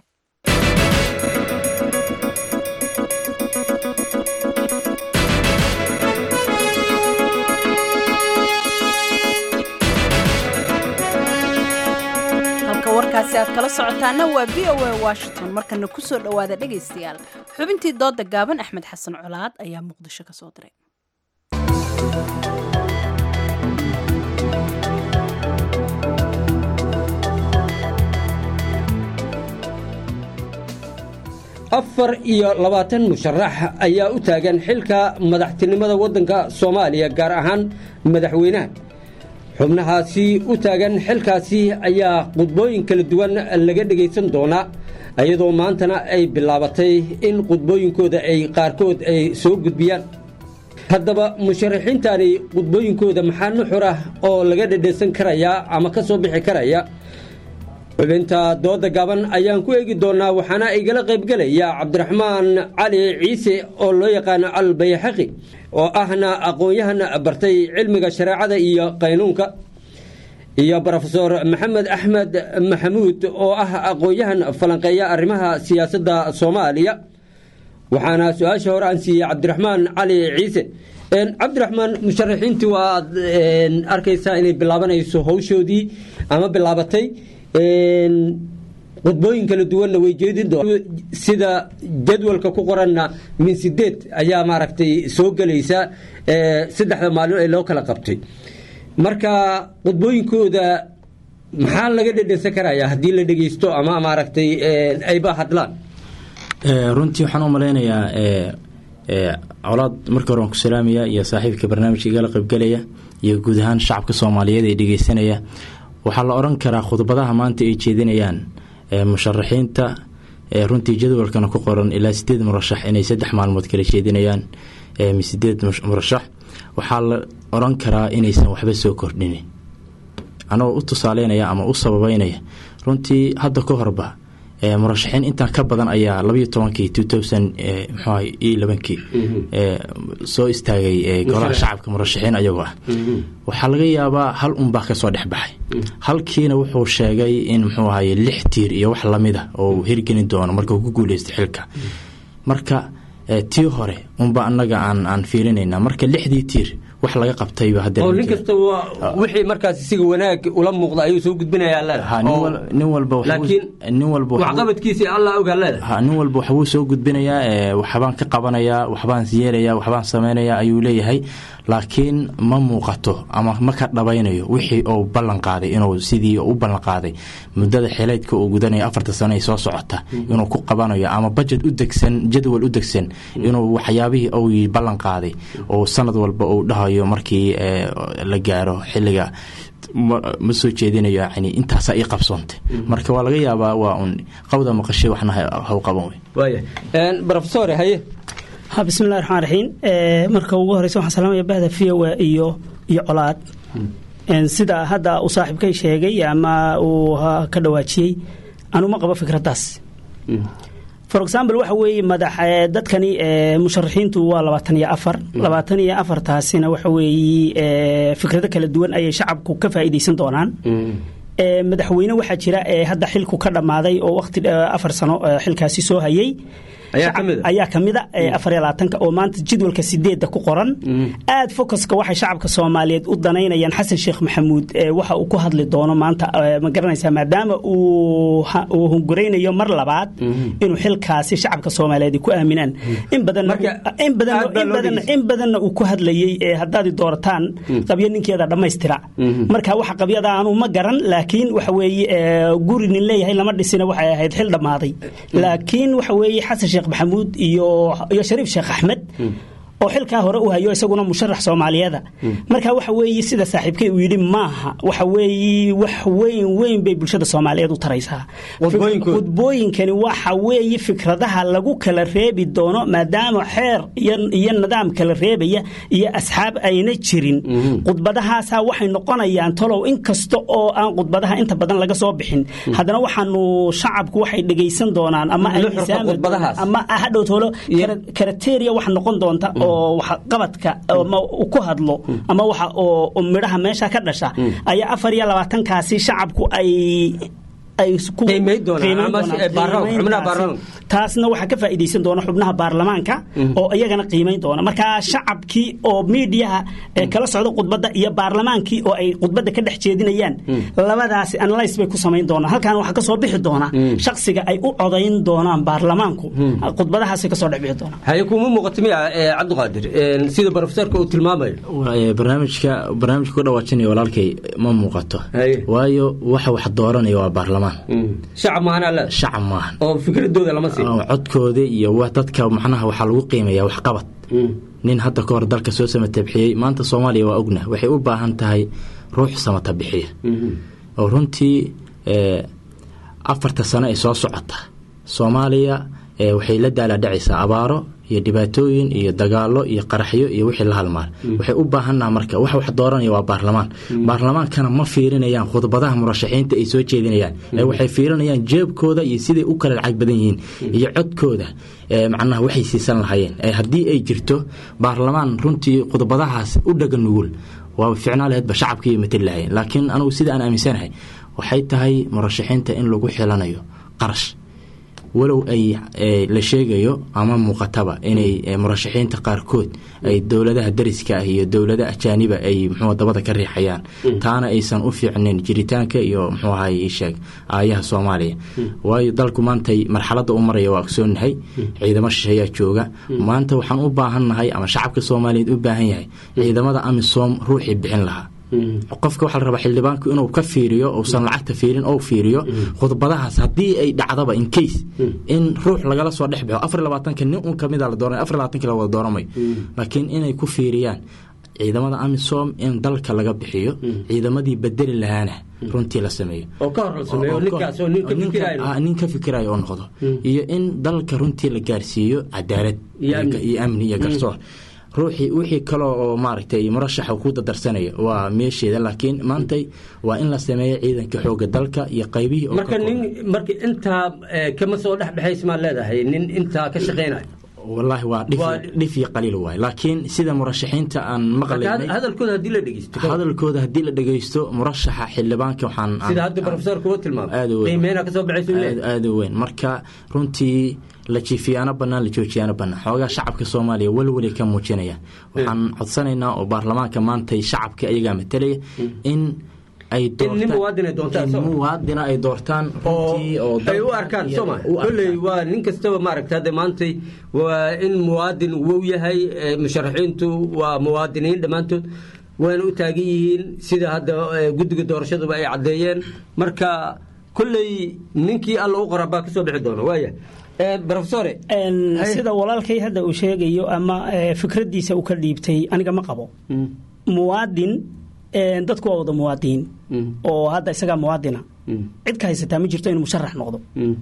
warkaasi aad kala socotaana waa v o a washington markana ku soo dhowaada dhegaystayaal xubintii dooda gaaban axmed xasan colaad ayaa muqdisho ka soo diray afar iyo labaatan musharax ayaa u taagan xilka madaxtinimada waddanka soomaaliya gaar ahaan madaxweynaha xubnahaasi u taagan xilkaasi ayaa khudbooyin kala duwan laga dhegaysan doonaa iyadoo maantana ay bilaabatay in khudbooyinkooda ay qaarkood ay soo gudbiyaan haddaba musharaxiintani khudbooyinkooda maxaa nuxur ah oo laga dhedhaysan karayaa ama ka soo bixi karaya xubinta dooda gaban ayaan ku eegi doonaa waxaana igala qaybgelaya cabdiraxmaan cali ciise oo loo yaqaano albayxaqi oo ahna aqoon-yahan bartay cilmiga shareecada iyo qaynuunka iyo brofesor maxamed axmed maxamuud oo ah aqoon-yahan falanqeeya arrimaha siyaasadda soomaaliya waxaana su-aasha hore aan siiyey cabdiraxmaan cali ciise cabdiraxmaan musharaxiintii waaad arkaysaa inay bilaabanayso howshoodii ama bilaabatay khudbooyin kala duwanna way jeedin doon sida jadwalka ku qoranna min sideed ayaa maaragtay soo gelaysa saddexda maalin ee loo kala qabtay marka khudbooyinkooda maxaa laga dhedhensan karayaa haddii la dhegeysto ama maaragtay ayba hadlaan runtii waxaan u malaynayaa colaad marka hore waan ku salaamaya iyo saaxiibka barnaamijka igala qaybgelaya iyo guud ahaan shacabka soomaaliyeed ee dhegeysanaya waxaa la odhan karaa khudbadaha maanta ay jeedinayaan musharaxiinta runtii jadwalkana ku qoran ilaa sideed murashax inay saddex maalmood kala jeedinayaan sideed murashax waxaa la odhan karaa inaysan waxba soo kordhinin anagoo u tusaaleynaya ama u sababeynaya runtii hadda ka horba murashaxiin intaan ka badan ayaa labayo tobankii two thousand mxuah iyo labankii soo istaagay golaha shacabka murashaxiin ayagoo ah waxaa laga yaabaa hal unbaa kasoo dhexbaxay halkiina wuxuu sheegay in muxuu ahaye lix tiir iyo wax lamida oo hirgelin doono marka uu ku guuleysto xilka marka tii hore unba anaga aan aan fiirinayna marka lixdii tiir wax laga qabtayba oo nin kasta wixii markaas isiga wanaag ula muuqda ayuu soo gudbinayaa nin walba laakiin nin walba waxqabadkiisi allah ogaa leeda ha nin walba waxbuu soo gudbinayaa waxbaan ka qabanayaa waxbaan yeelayaa waxbaan samaynayaa ayuu leeyahay laakiin ma muuqato ama ma ka dhabaynayo wixii uu ballan qaaday inuu sidii u ballan qaaday muddada xileydka uu gudanayo afarta sano ay soo socota inuu ku qabanayo ama bajet u degsan jadwal u degsan inuu waxyaabihii uu ballan qaaday oo sanad walba uu dhahayo markii la gaaro xilliga ma soo jeedinayo yani intaasaa ii qabsoontay marka waa laga yaabaa waa un qawda maqashay waxna haw qaban wey rofesor haye ha bismillahi raxmaan raxiim marka ugu horeysa waxaan salaamaya bahda viowa iyo iyo colaad sida hadda uu saaxiibkay sheegay ama uu ka dhawaajiyey anuma qabo fikraddaas for example waxa weeye madax dadkani musharaxiintu waa labaatan iyo afar labaatan iyo afartaasina waxa weeye fikrado kala duwan ayay shacabku ka faa'iidaysan doonaan madaxweyne waxaa jira hadda xilku ka dhammaaday oo waqti afar sano xilkaasi soo hayay ayaa kamida afar iyo labaatanka oo maanta jadwalka sideedda ku qoran aad focuska waxay shacabka soomaaliyeed u danaynayaan xasan sheekh maxamuud waxa uu ku hadli doono maanta ma garanaysaa maadaama uu hunguraynayo mar labaad inuu xilkaasi shacabka soomaaliyeed ku aaminaan in badanna uu ku hadlayey haddaad doorataan qabyo ninkeeda dhammaystira marka waxa qabyada aanu ma garan laakiin waxa weeye guri nin leeyahay lama dhisina waxay ahayd xil dhammaaday laakiin waxa weeye xasan sheekh maxamuud iyo iyo shariif sheekh axmed oo xilkaa hore u hayo isaguna musharax soomaaliyeeda marka waxa weeye sida saaxiibkay uu yidhi maaha waxa weeye wax weyn weyn bay bulshada soomaaliyeed u taraysaa khudbooyinkani waxa weeye fikradaha lagu kala reebi doono maadaama xeer iyo nidaam kala reebaya iyo asxaab ayna jirin khudbadahaasa waxay noqonayaan tolow inkasta oo aan khudbadaha inta badan laga soo bixin haddana waxaanu shacabku waxay dhegaysan doonaan ama ama hadhow tolo karateria wax noqon doonta oo waxqabadka ama ku hadlo ama waxa oo midhaha meesha ka dhasha ayaa afar iyo labaatankaasi shacabku ay taasna waxaa ka faa'iidaysan doona xubnaha baarlamaanka oo iyagana qiimayn doona marka shacabkii oo miidiyaha kala socda khudbadda iyo baarlamaankii oo ay khudbadda ka dhex jeedinayaan labadaasi analyse bay ku samayn doonaan halkaana waxaa kasoo bixi doona shaksiga ay u codayn doonaan baarlamaanku khudbadahaasay kasoo dhex bixi doonaan haye kuma muuqato miya cabdiqaadir sida profesorka uu tilmaamayo barnaamijka barnaamijka ku dhawaajinaya walaalkay ma muuqato waayo waxa wax dooranaya waa baarlamaan shacab maahan shacab maahan oo fikradooda lama siin codkooda iyo dadka macnaha waxaa lagu qiimayaa waxqabad nin hadda ka hor dalka soo samata bixiyey maanta soomaaliya waa ogna waxay u baahan tahay ruux samata bixiya oo runtii afarta sano ay soo socota soomaaliya waxay la daalaadhacaysaa abaaro iyo dhibaatooyin iyo dagaalo iyo qaraxyo iyo wixii la halmaal waxay u baahannaha marka wax wax dooranaya waa baarlamaan baarlamaankana ma fiirinayaan khudbadaha murashaxiinta ay soo jeedinayaan ee waxay fiirinayaan jeebkooda iyo siday u kala lacag badan yihiin iyo codkooda macnaha waxay siisan lahayeen haddii ay jirto baarlamaan runtii khudbadahaas u dhaga nugul waa ficnaa laheedba shacabkii matali lahayeen laakiin anugu sida aan aaminsanahay waxay tahay murashaxiinta in lagu xilanayo qarash walow ay la sheegayo ama muuqataba inay murashaxiinta qaarkood ay dowladaha dariska ah iyo dowlada ajaaniba ay mxuu dabada ka riixayaan taana aysan u fiicnayn jiritaanka iyo mxuu ahay sheeg aayaha soomaaliya waayo dalku maantay marxaladda u maraya waa ogsoonahay ciidamo shisheeyaa jooga maanta waxaan u baahannahay ama shacabka soomaaliyeed u baahan yahay ciidamada amisom ruuxii bixin lahaa qofka waxaa la rabaa xildhibaanku inuu ka fiiriyo uusan lacagta fiirin ou fiiriyo khudbadahaas haddii ay dhacdaba in case in ruux lagala soo dhex baxo afar labaatanka nin un kamida la dooranay afar labaatanka la wada dooramayo laakiin inay ku fiiriyaan ciidamada amisom in dalka laga bixiyo ciidamadii bedeli lahaana runtii la sameeyo oo ka hor la sameeyo ninkaas oo nin ka fikirayo Ah, nin ka fikirayo oo noqdo iyo in dalka runtii la gaarsiiyo cadaalad Iyo amni. iyo amni iyo garsoor ruuxii wixii kale oo maaragtay murashaxa ku dadarsanaya waa meesheeda laakiin maantay waa in la sameeyo ciidanka xooga dalka iyo qaybihii oo marka nin marka intaa eh, kama soo dhex baxays maa leedahay nin intaa ka shaqeynayo wallaahi waa dhif dhif iyo qaliil waay laakiin sida murashaxiinta aan maqlaynay hadalkooda haddii la dhegeysto hadalkooda haddii la dhegeysto murashaxa xildhibaanka waxaan sida hadda profesorka uu tilmaamay aad u weyn qiimeynaa kasoo baxaysa uu aad leeyahay aad u weyn marka runtii la jiifiyaano bannaan la joojiyaano bannaan xoogaa shacabka soomaaliya welwelay ka muujinaya waxaan codsanaynaa oo baarlamaanka maantay shacabka ayagaa matalaya in ay nin muwaadin ay doontaan in soo ma? muwaadina ay doortaan runtii oo ay u dalka arkaan iyo- sooma u arkaan. kolley waa nin kastaba maaragta hadda maantay waa in muwaadin wow yahay eh, musharaxiintu waa muwaadiniin dhammaantood waana u taagan yihiin sida hadda eh, guddiga doorashaduba ay caddeeyeen marka kolley ninkii alla u qoraa baa kasoo bixi doona waaya profesore sida walaalkay hadda uu sheegayo ama eh, fikraddiisa uu ka dhiibtay aniga ma qabo muwaadin eh, dadku waa wada muwaadiniin oo hadda isagaa muwaadina cid ka haysataa ma jirto inuu musharax noqdo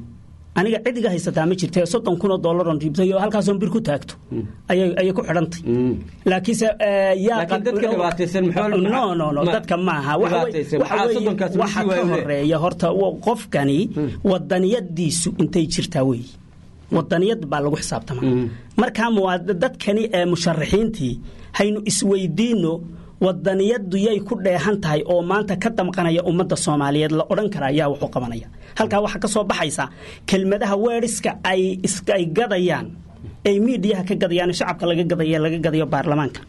aniga cid iga haysataa ma jirta soddon kun oo dollar oon dhiibtay oo halkaasoon bir ku taagto ayay ayay ku xidhantay laakiinse eh, yaa Laakiin dadka dhibaataysan maxaa- no no no ma- dadka maaha Waxa wey- dhibaataysan. waxa Maxaa weeye- soddonkaas ma waxa sii ka waayo le? horeeya horta wa- qofkani wadaniyadiisu intay jirtaa wey wadaniyad baa lagu xisaabtamaa markaa muwaad- dadkani ee musharaxiintii haynu isweydiino wadaniyadu yay ku dheehan tahay oo maanta ka damqanaya ummadda soomaaliyeed la odhan kara ayaa wax u qabanaya halkaa waxaa ka soo baxaysa kelmadaha weeriska ay is- ay gadayaan ay miidiyaha ka gadayaan shacabka laga gadaya laga gadayo baarlamaanka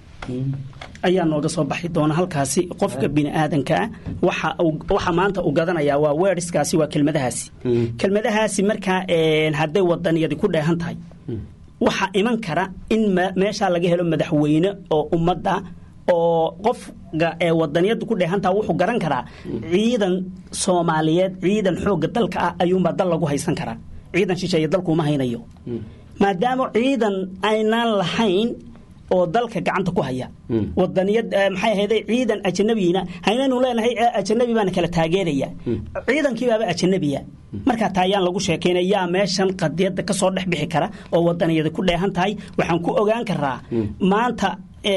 ayaa nooga soo baxi doona halkaasi qofka bini aadanka ah waxa uu- waxa maanta uu gadanayaa waa weeriskaasi waa kelmadahaasi kelmadahaasi markaa een, hadday wadaniyadi ku dheehan tahay waxaa iman kara in me- meeshaa laga helo madaxweyne oo ummadda oo qofka ee wadaniyadu ku dheehantaha wuxuu garan karaa ciidan soomaaliyeed ciidan xoogga dalka ah ayuunbaa dal lagu haysan karaa ciidan shisheeye dalkuuma haynayo maadaama ciidan aynaan lahayn oo dalka gacanta ku haya wadaniyad eh, maxay ahayday ciidan ajanabiina haynaynu leenahay eh, ajanabi baana kala taageeraya ciidankii baaba ajanabiya markaa taa ayaan lagu sheekaynaya yaa meeshan qadiyadda ka soo dhex bixi kara oo wadaniyada ku dheehan tahay waxaan ku ogaan karaa maanta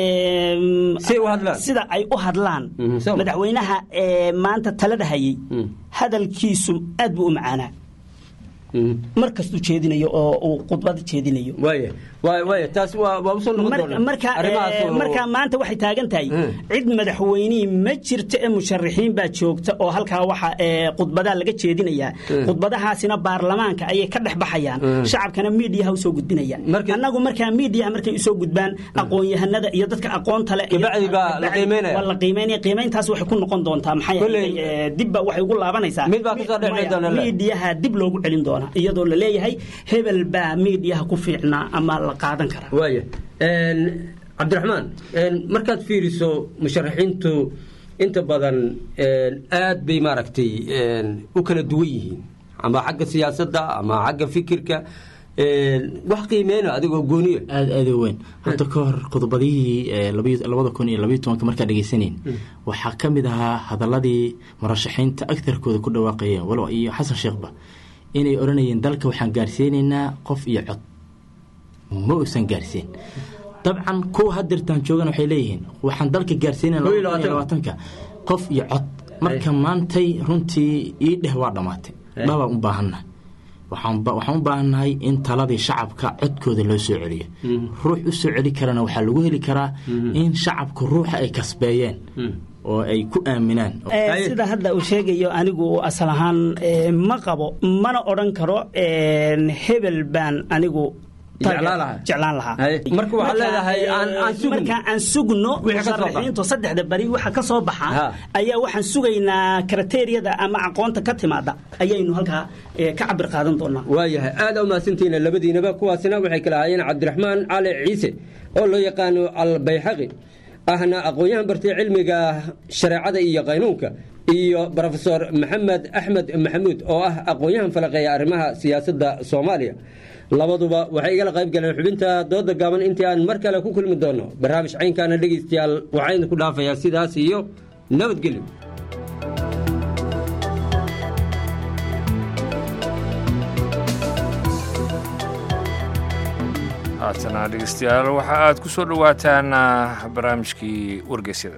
em, sida ay u hadlaan madaxweynaha ee maanta talada hayay hadalkiisu aad buu u macaanaa mar kastuu jeedinayo oo uu khudbada jeedinayo waaya waaya waaya taas waa waa usoo noqon Mar- doonaa marka arrimahaas eh, oo- marka maanta waxay taagan tahay cid madaxweynihii ma jirto ee musharaxiin baa joogta oo halkaa waxa eh, khudbadaa laga jeedinayaa Mm. khudbadahaasina baarlamaanka ayay ka dhex baxayaan Mm. shacabkana miidiyaha usoo gudbinayaan annagu markaa miidiyaha markay usoo gudbaan aqoon-yahanada iyo dadka aqoonta leh iyo- Kabacdi baa la kabacdi qiimeynaya. waa la qiimeynaya qiimeyntaas waxay ku noqon doontaa maxay Kolley- ahayd, eh, dibba waxay ugu laabanaysaa Mid baa kasoo dhex Maya, doona le. miidiyaha dib loogu celin doonaa iyadoo la leeyahay hebel baa miidiyaha ku fiicnaa ama la qaadan karaa waaya Een, cabdiraxmaan een, markaad fiiriso musharaxiintu inta badan een, aad bay maaragtay een, u kala duwan yihiin ama xagga siyaasadda ama xagga fikirka een, wax qiimeyna adigoo gooniya aad aad u weyn hadda ka hor khudbadihii ee labiyo- labada kun iyo labayo tobanka markaa dhegaysanayn waxaa ka mid ahaa hadaladii murashaxiinta agtarkooda ku dhawaaqayeen walow iyo xasan sheekhba inay odhanayeen dalka waxaan gaarsiinaynaa qof iyo cod ma uusan gaarsiin dabcan kuwa hadirtaan joogan waxay leeyihiin waxaan dalka gaarsiinayna Kow iyo labaatanka. labaatanka qof iyo cod marka maantay runtii ii dheh waa dhammaatay dhabaan u baahannahay waxaan ba- waxaan u baahannahay in taladii shacabka codkooda loo soo celiyo ruux u soo celi karana waxaa lagu heli karaa in shacabka ruuxa ay kasbeeyeen oo ay ku aaminaan Eh, sida hadda uu sheegayo anigu asal ahaan eh, ma qabo mana odhan karo een, hebel baan anigu Jeclaan lahaa. jeclaan lahaa Haye. Marka waxaad leedahay aan- aan sugno. marka aan sugno Wixii ka soo baxa. musharaxiintu saddexda bari waxa ka soo baxa Ha. ayaa waxaan sugaynaa kriteeriyada ama aqoonta ka timaada ayaynu halkaa eh, ka cabir qaadan doonaa waayahay aad u mahadsantihiin labadiinaba kuwaasina waxay kala ahaayeen cabdiraxmaan cali ciise oo loo yaqaano albayxaqi ahna aqoon-yahan bartay cilmiga shareecada iyo qaynuunka iyo brofesor maxamed axmed maxamuud oo ah aqoon-yahan falaqeeya arrimaha siyaasadda soomaaliya labaduba waxay igala qayb galeen xubinta dooda gaaban intii aan mar kale ku kulmi doono barnaamij caynkaana dhegaystayaal waxaa idinku dhaafayaa sidaas iyo nabadgelyo haatana dhegeystayaal waxa aad ku soo dhowaataan barnaamijkii wargeysyada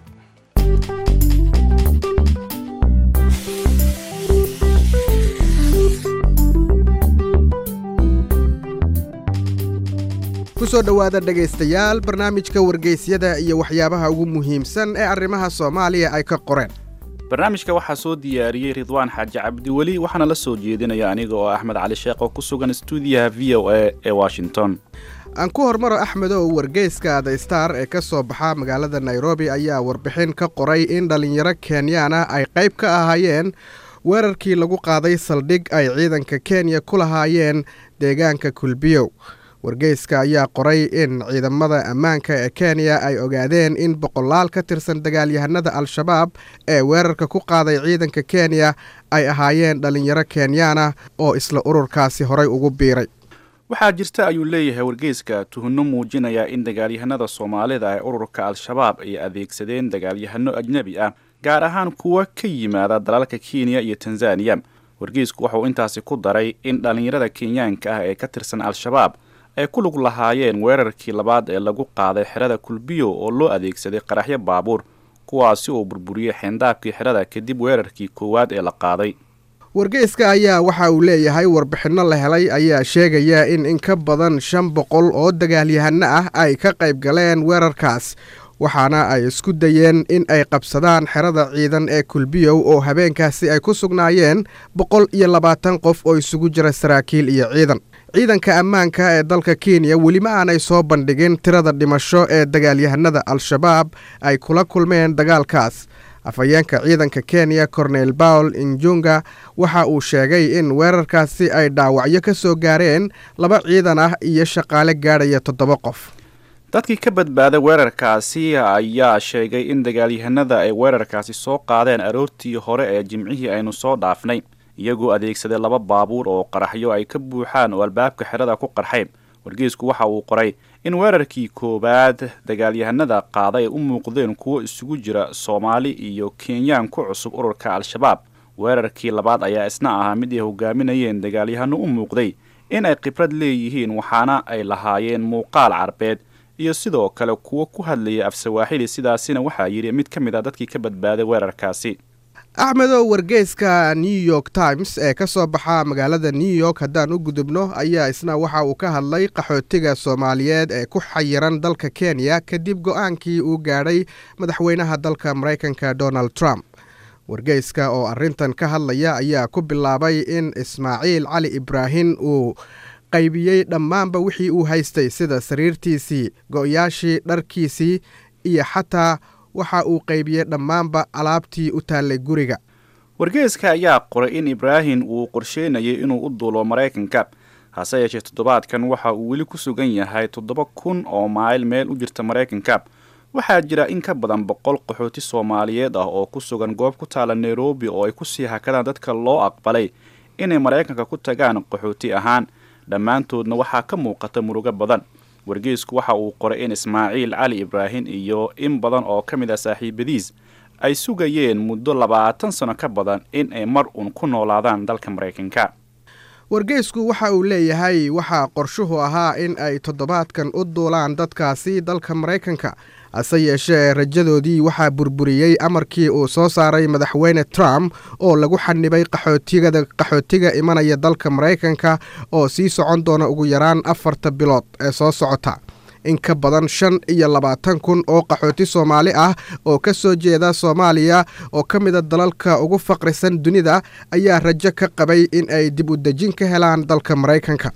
kusoo dhowaada dhegaystayaal barnaamijka wargeysyada iyo waxyaabaha ugu muhiimsan ee arrimaha soomaaliya ay ka qoreen barnaamijka waxaa soo diyaariyey ridwaan xaaji cabdiweli waxaana la soo jeedinaya aniga oo axmed cali sheekh oo ku sugan stuudiyaha v o a ee washington aan ku hormaro axmedow wargeyska the star ee ka soo baxa magaalada nairobi ayaa warbixin ka qoray in dhallinyaro kenyaana ay qayb ka ahaayeen weerarkii lagu qaaday saldhig ay ciidanka kenya ku lahaayeen deegaanka kulbiyow wargeyska ayaa qoray in ciidamada ammaanka ee kenya ay ogaadeen in boqolaal ka tirsan dagaalyahanada al-shabaab ee weerarka ku qaaday ciidanka kenya ay ahaayeen dhallinyaro kenyaana oo isla ururkaasi horay ugu biiray waxaa jirta ayuu leeyahay wargeyska tuhunno muujinaya in dagaalyahanada soomaalida ee ururka al-shabaab ay adeegsadeen dagaalyahano ajnebi ah gaar ahaan kuwa ka yimaada dalalka kenya iyo tanzaniya wargeysku wuxuu intaasi ku daray in dhallinyarada kenyaanka ah ee ka tirsan al-shabaab ay ku lug lahaayeen weerarkii labaad ee lagu qaaday xerada kulbiyo oo loo adeegsaday qaraxyo baabuur kuwaasi oo burburiyey xeendaabkii xerada kadib weerarkii koowaad ee la qaaday wargeyska ayaa waxa uu leeyahay warbixinno la helay ayaa sheegaya in in ka badan shan boqol oo dagaalyahano ah ay ka qayb galeen weerarkaas waxaana ay isku dayeen in ay qabsadaan xerada ciidan ee kulbiyow oo habeenkaasi ay ku sugnaayeen boqol iyo labaatan qof oo isugu jira saraakiil iyo ciidan ciidanka ammaanka ee dalka kenya welima aanay soo bandhigin tirada dhimasho ee dagaalyahanada al-shabaab ay kula kulmeen dagaalkaas afhayeenka ciidanka kenya cornel bawl injunga waxa uu sheegay in weerarkaasi ay dhaawacyo ka soo gaareen laba ciidan ah iyo shaqaale gaadhaya toddoba qof dadkii ka badbaaday weerarkaasi ayaa sheegay in dagaalyahanada ay weerarkaasi soo qaadeen aroortii hore ee jimcihii aynu soo dhaafnay iyagoo adeegsaday laba baabuur oo qaraxyo ay ka buuxaan oo albaabka xerada ku qarxayn wargeysku waxa uu qoray in weerarkii koowaad dagaalyahanada qaaday ay u muuqdeen kuwo isugu jira soomaali iyo kenyaan ku cusub ururka al-shabaab weerarkii labaad ayaa isna ahaa mid ay hogaaminayeen dagaalyahano u muuqday in ay khibrad leeyihiin waxaana ay lahaayeen muuqaal carbeed iyo sidoo kale kuwo ku hadlaya af sawaaxili sidaasina waxaa yidhi mid ka mid a dadkii ka badbaaday weerarkaasi axmedow wargeyska new york times ee ka soo baxa magaalada new york haddaan u gudubno ayaa isna waxa uu ka hadlay qaxootiga soomaaliyeed ee ku xayiran dalka kenya kadib go-aankii uu gaadhay madaxweynaha dalka maraykanka donald trump wargeyska oo arrintan ka hadlaya ayaa ku bilaabay in ismaaciil cali ibraahim uu qaybiyey dhammaanba wixii uu haystay sida sariirtiisii go-yaashii dharkiisii iyo xataa waxa uu qaybiyey dhammaanba alaabtii u taallay guriga wargeeska ayaa qoray in ibraahim uu qorsheynayay inuu u duulo maraykanka hase yeeshee toddobaadkan waxa uu weli ku sugan yahay toddoba kun oo mayl meel u jirta maraykanka waxaa jira in ka badan boqol qaxooti soomaaliyeed ah oo ku sugan goob ku taala nairobi oo ay kusii hakadaan dadka loo aqbalay inay maraykanka ku tagaan qaxooti ahaan dhammaantoodna waxaa ka muuqata murugo badan wargeysku waxa uu qoray in ismaaciil cali ibraahim iyo in badan oo ka mid ah saaxiibadiis ay sugayeen muddo labaatan sano ka badan in ay mar uun ku noolaadaan dalka maraykanka wargeysku waxa uu leeyahay waxaa qorshuhu ahaa in ay toddobaadkan u duulaan dadkaasi dalka maraykanka hase yeeshee rajadoodii waxaa burburiyey amarkii uu soo saaray madaxweyne trump oo lagu xanibay qaxootigada qaxootiga imanaya dalka maraykanka oo sii socon doona ugu yaraan afarta bilood ee soo socota in ka badan shan iyo labaatan kun oo qaxooti soomaali ah oo ka soo jeeda soomaaliya oo ka mida dalalka ugu faqrisan dunida ayaa rajo ka qabay in ay dib u dejin ka helaan dalka maraykanka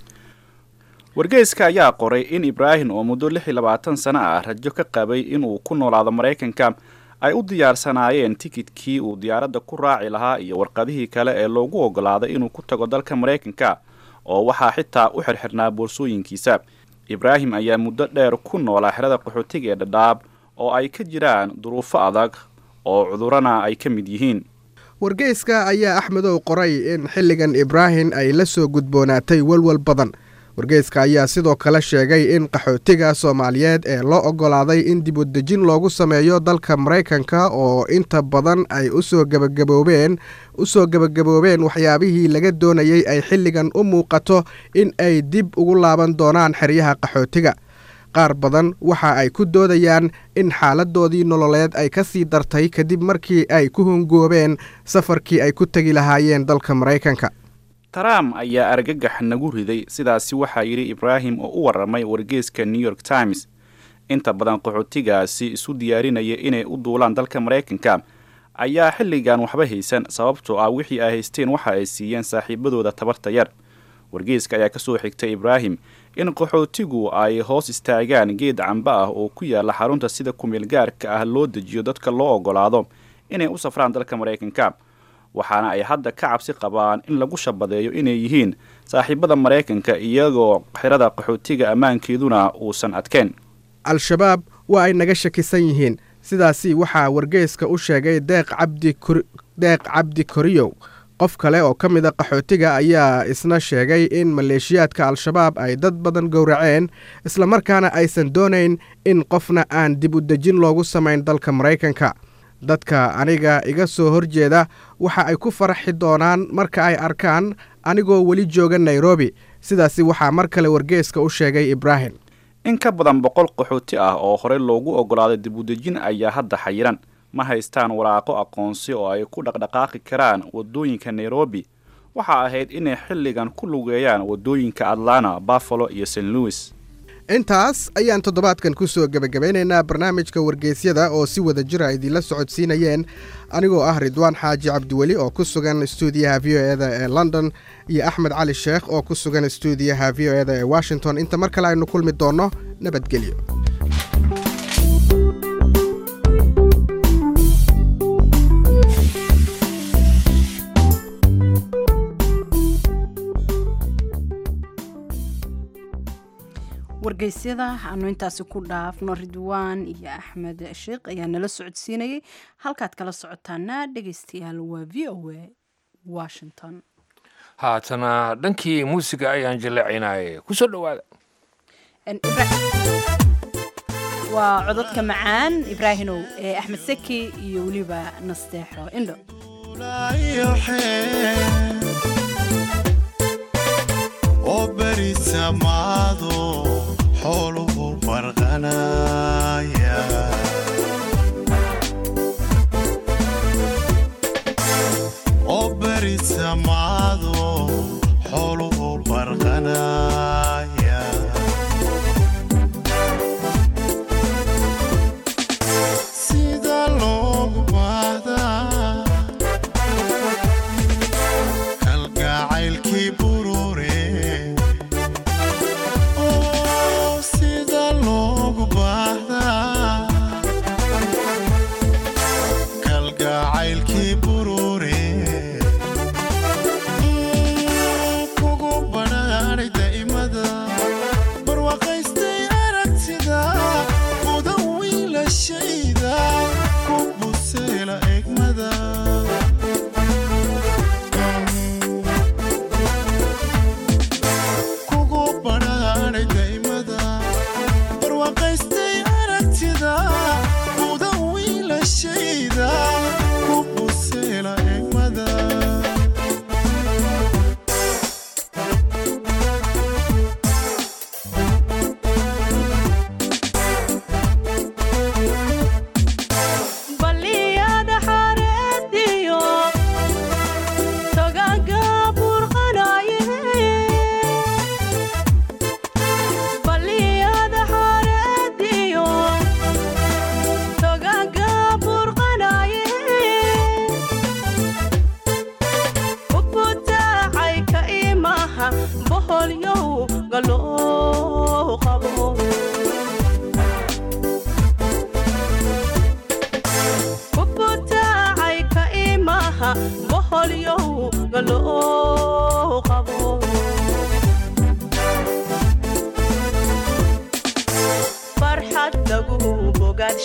wargeyska ayaa qoray in ibraahim oo muddo lix iyo labaatan sano ah rajo ka qabay inuu ku noolaado maraykanka ay u diyaarsanaayeen tikidkii uu diyaaradda ku raaci lahaa iyo warqadihii kale ee loogu ogolaaday inuu ku tago dalka maraykanka oo waxaa xitaa u xirxirnaa boorsooyinkiisa ibraahim ayaa muddo dheer ku noolaa xerada qaxootiga ee dhadhaab oo ay ka jiraan duruufo adag oo cudurrana ay ka mid yihiin wargeyska ayaa axmedow qoray in xilligan ibraahim ay la soo gudboonaatay walwal badan wargeyska ayaa sidoo kale sheegay in qaxootiga soomaaliyeed ee loo oggolaaday in dibudejin loogu sameeyo dalka maraykanka oo inta badan ay usoo gebagaboobeen usoo gebagaboobeen waxyaabihii laga doonayey ay xilligan u muuqato in ay dib ugu laaban doonaan xeryaha qaxootiga qaar badan waxa ay ku doodayaan in xaaladoodii nololeed ay ka sii dartay kadib markii ay ku hungoobeen safarkii ay ku tegi lahaayeen dalka maraykanka trump ayaa argagax nagu riday sidaasi waxaa yidhi ibraahim oo u warramay wargeeska new york times inta badan qaxootigaasi isu diyaarinaya inay u duulaan dalka maraykanka ayaa xilligan waxba haysan sababtoo ah wixii ay haysteen waxa ay siiyeen saaxiibadooda tabarta yar wargeeska ayaa ka soo xigtay ibraahim in qaxootigu ay hoos istaagaan geed camba ah oo ku yaala xarunta sida kumeel gaarka ah loo dejiyo dadka loo oggolaado inay u safraan dalka maraykanka waxaana ay hadda ka cabsi qabaan in lagu shabadeeyo inay yihiin saaxiibada maraykanka iyagoo xerada qaxootiga ammaankeeduna uusan adkeen al-shabaab waa ay naga shakisan yihiin sidaasi waxaa wargeyska u sheegay deeq cabdideeq cabdi koriyow qof kale oo ka mid a qaxootiga ayaa isna sheegay in maleeshiyaadka al-shabaab ay dad badan gowraceen islamarkaana aysan doonayn in qofna aan dib u dejin loogu samayn dalka maraykanka dadka aniga iga soo horjeeda waxa ay ku faraxi doonaan marka ay arkaan anigoo weli jooga nairobi sidaasi waxaa mar kale wargeeska u sheegay ibraahim in ka badan boqol qaxooti ah oo horey loogu oggolaaday dib u dejin ayaa hadda xayiran ma haystaan waraaqo aqoonsi oo ay ku dhaqdhaqaaqi karaan waddooyinka nairobi waxa ahayd inay xilligan ku lugeeyaan waddooyinka atlanta buffalo iyo st louis intaas ayaan toddobaadkan ku soo gebagabeynaynaa barnaamijka wargeysyada oo si wada jira idinla socodsiinayeen anigoo ah ridwaan xaaji cabdiweli oo ku sugan stuudiyaha v o eda ee london iyo axmed cali sheekh oo ku sugan stuudiyaha v o eda ee washington inta mar kale aynu kulmi doonno nabadgelyo wargeysyada aanu intaasi ku dhaafno ridwaan iyo axmed sheekh ayaa nala socodsiinayay halkaad kala socotaana dhegeystayaal waa v o a washington haatana dhankii muusiga ayaan jaleecinayay kusoo dhowaada waa cododka macaan ibraahinow ee axmed seki iyo weliba nasteexo indho oo beri samaado xooluhu farqanaya oo beri samaado xooluhu farqanaya sida loogu baahdaa kalgacaylkii burure oo sida loogu baahdaa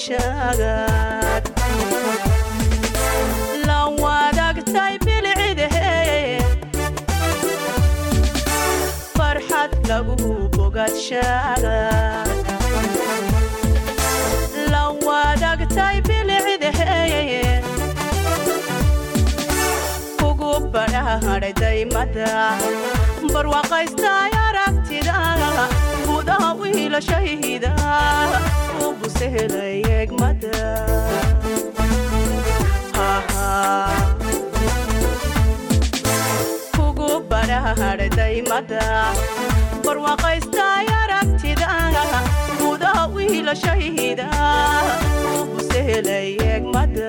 bogaadshagaad la wadaagtay bilcidahe farxad lagu bogaadshagaad la wadaagtay bilcidahe kugu badhaadhay daymada barwaaqaystay aragtida gudaha wiilashayda u busehelay egmada kugu badhaadhay daymada barwaaqaystay aragtida gudaha wiilashayda u busehelay egmada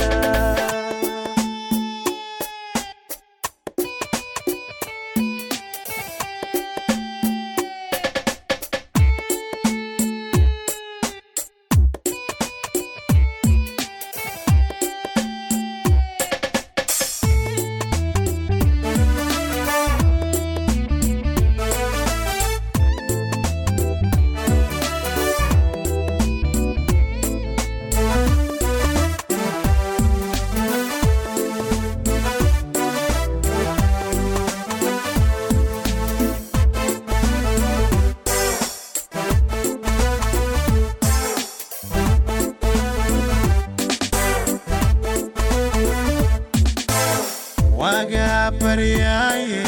wagaa baryaaye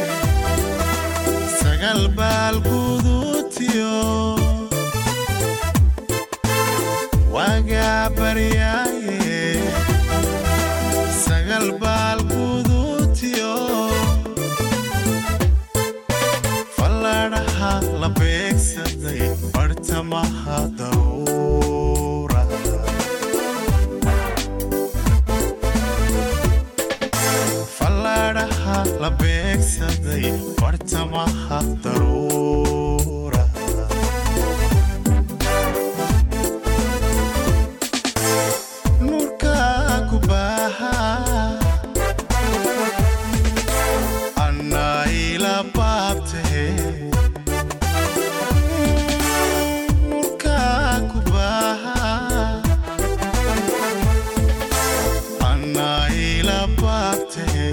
sagal baal guduutiyo wagaa baryaaye sagal baal guduutiyo falladhaha la beegsaday bartamaha dawra falladhaha la beegsaday bartamaha daruura nurka ku baaha annaa ila baabtahe nurka ku baaha annaa ila baabtahe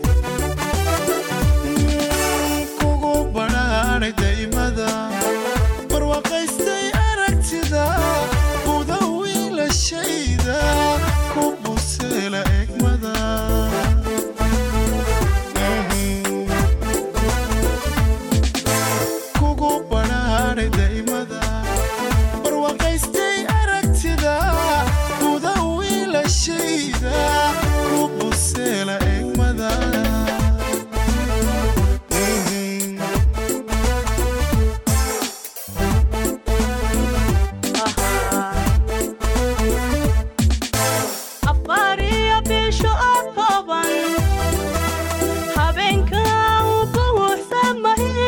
kugu badhaadhay daymada barwaaqaystay aragtida buda wiilashayda ku buseela egmada kugu badhaadhay daymada barwaaqaystay aragtida buda wiilashayda ku buseela egmada afariyo bisho oo kooban habeenka u buuxsamahe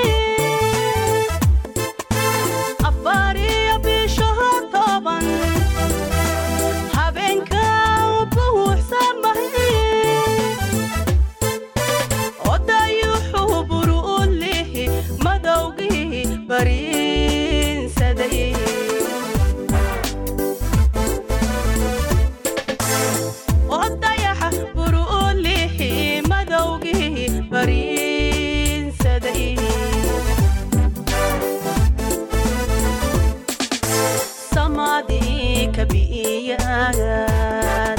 afariyo bisho oo kooban habeenka u buuxsamahe odayuxuu buru u lihi madowgii bariinsaday odayaxa buru u lihi madowgii bariinsaday samadii kabi'iyaagaad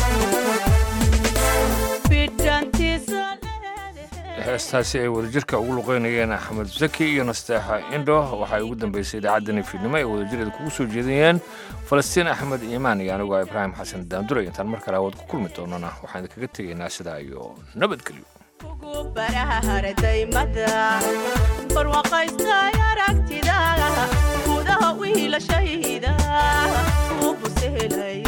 bidhantiisa heestaasi ay wadajirka ugu luqeynayeen axmed zaki iyo nasteexa indho waxay ugu dambeysay idaacaddani fiidnimo ay wadajireeda kugu soo jeedinayeen falastiin axmed iimaan iyo anigoo ibraahim xasan daanduray intaan mar kale awood ku kulmi doonana waxaan idinkaga tegaynaa sidaa iyo nabadgelyo baraharddaymada barwaaqaystay aragtida gudaha wiilashayda u busehelay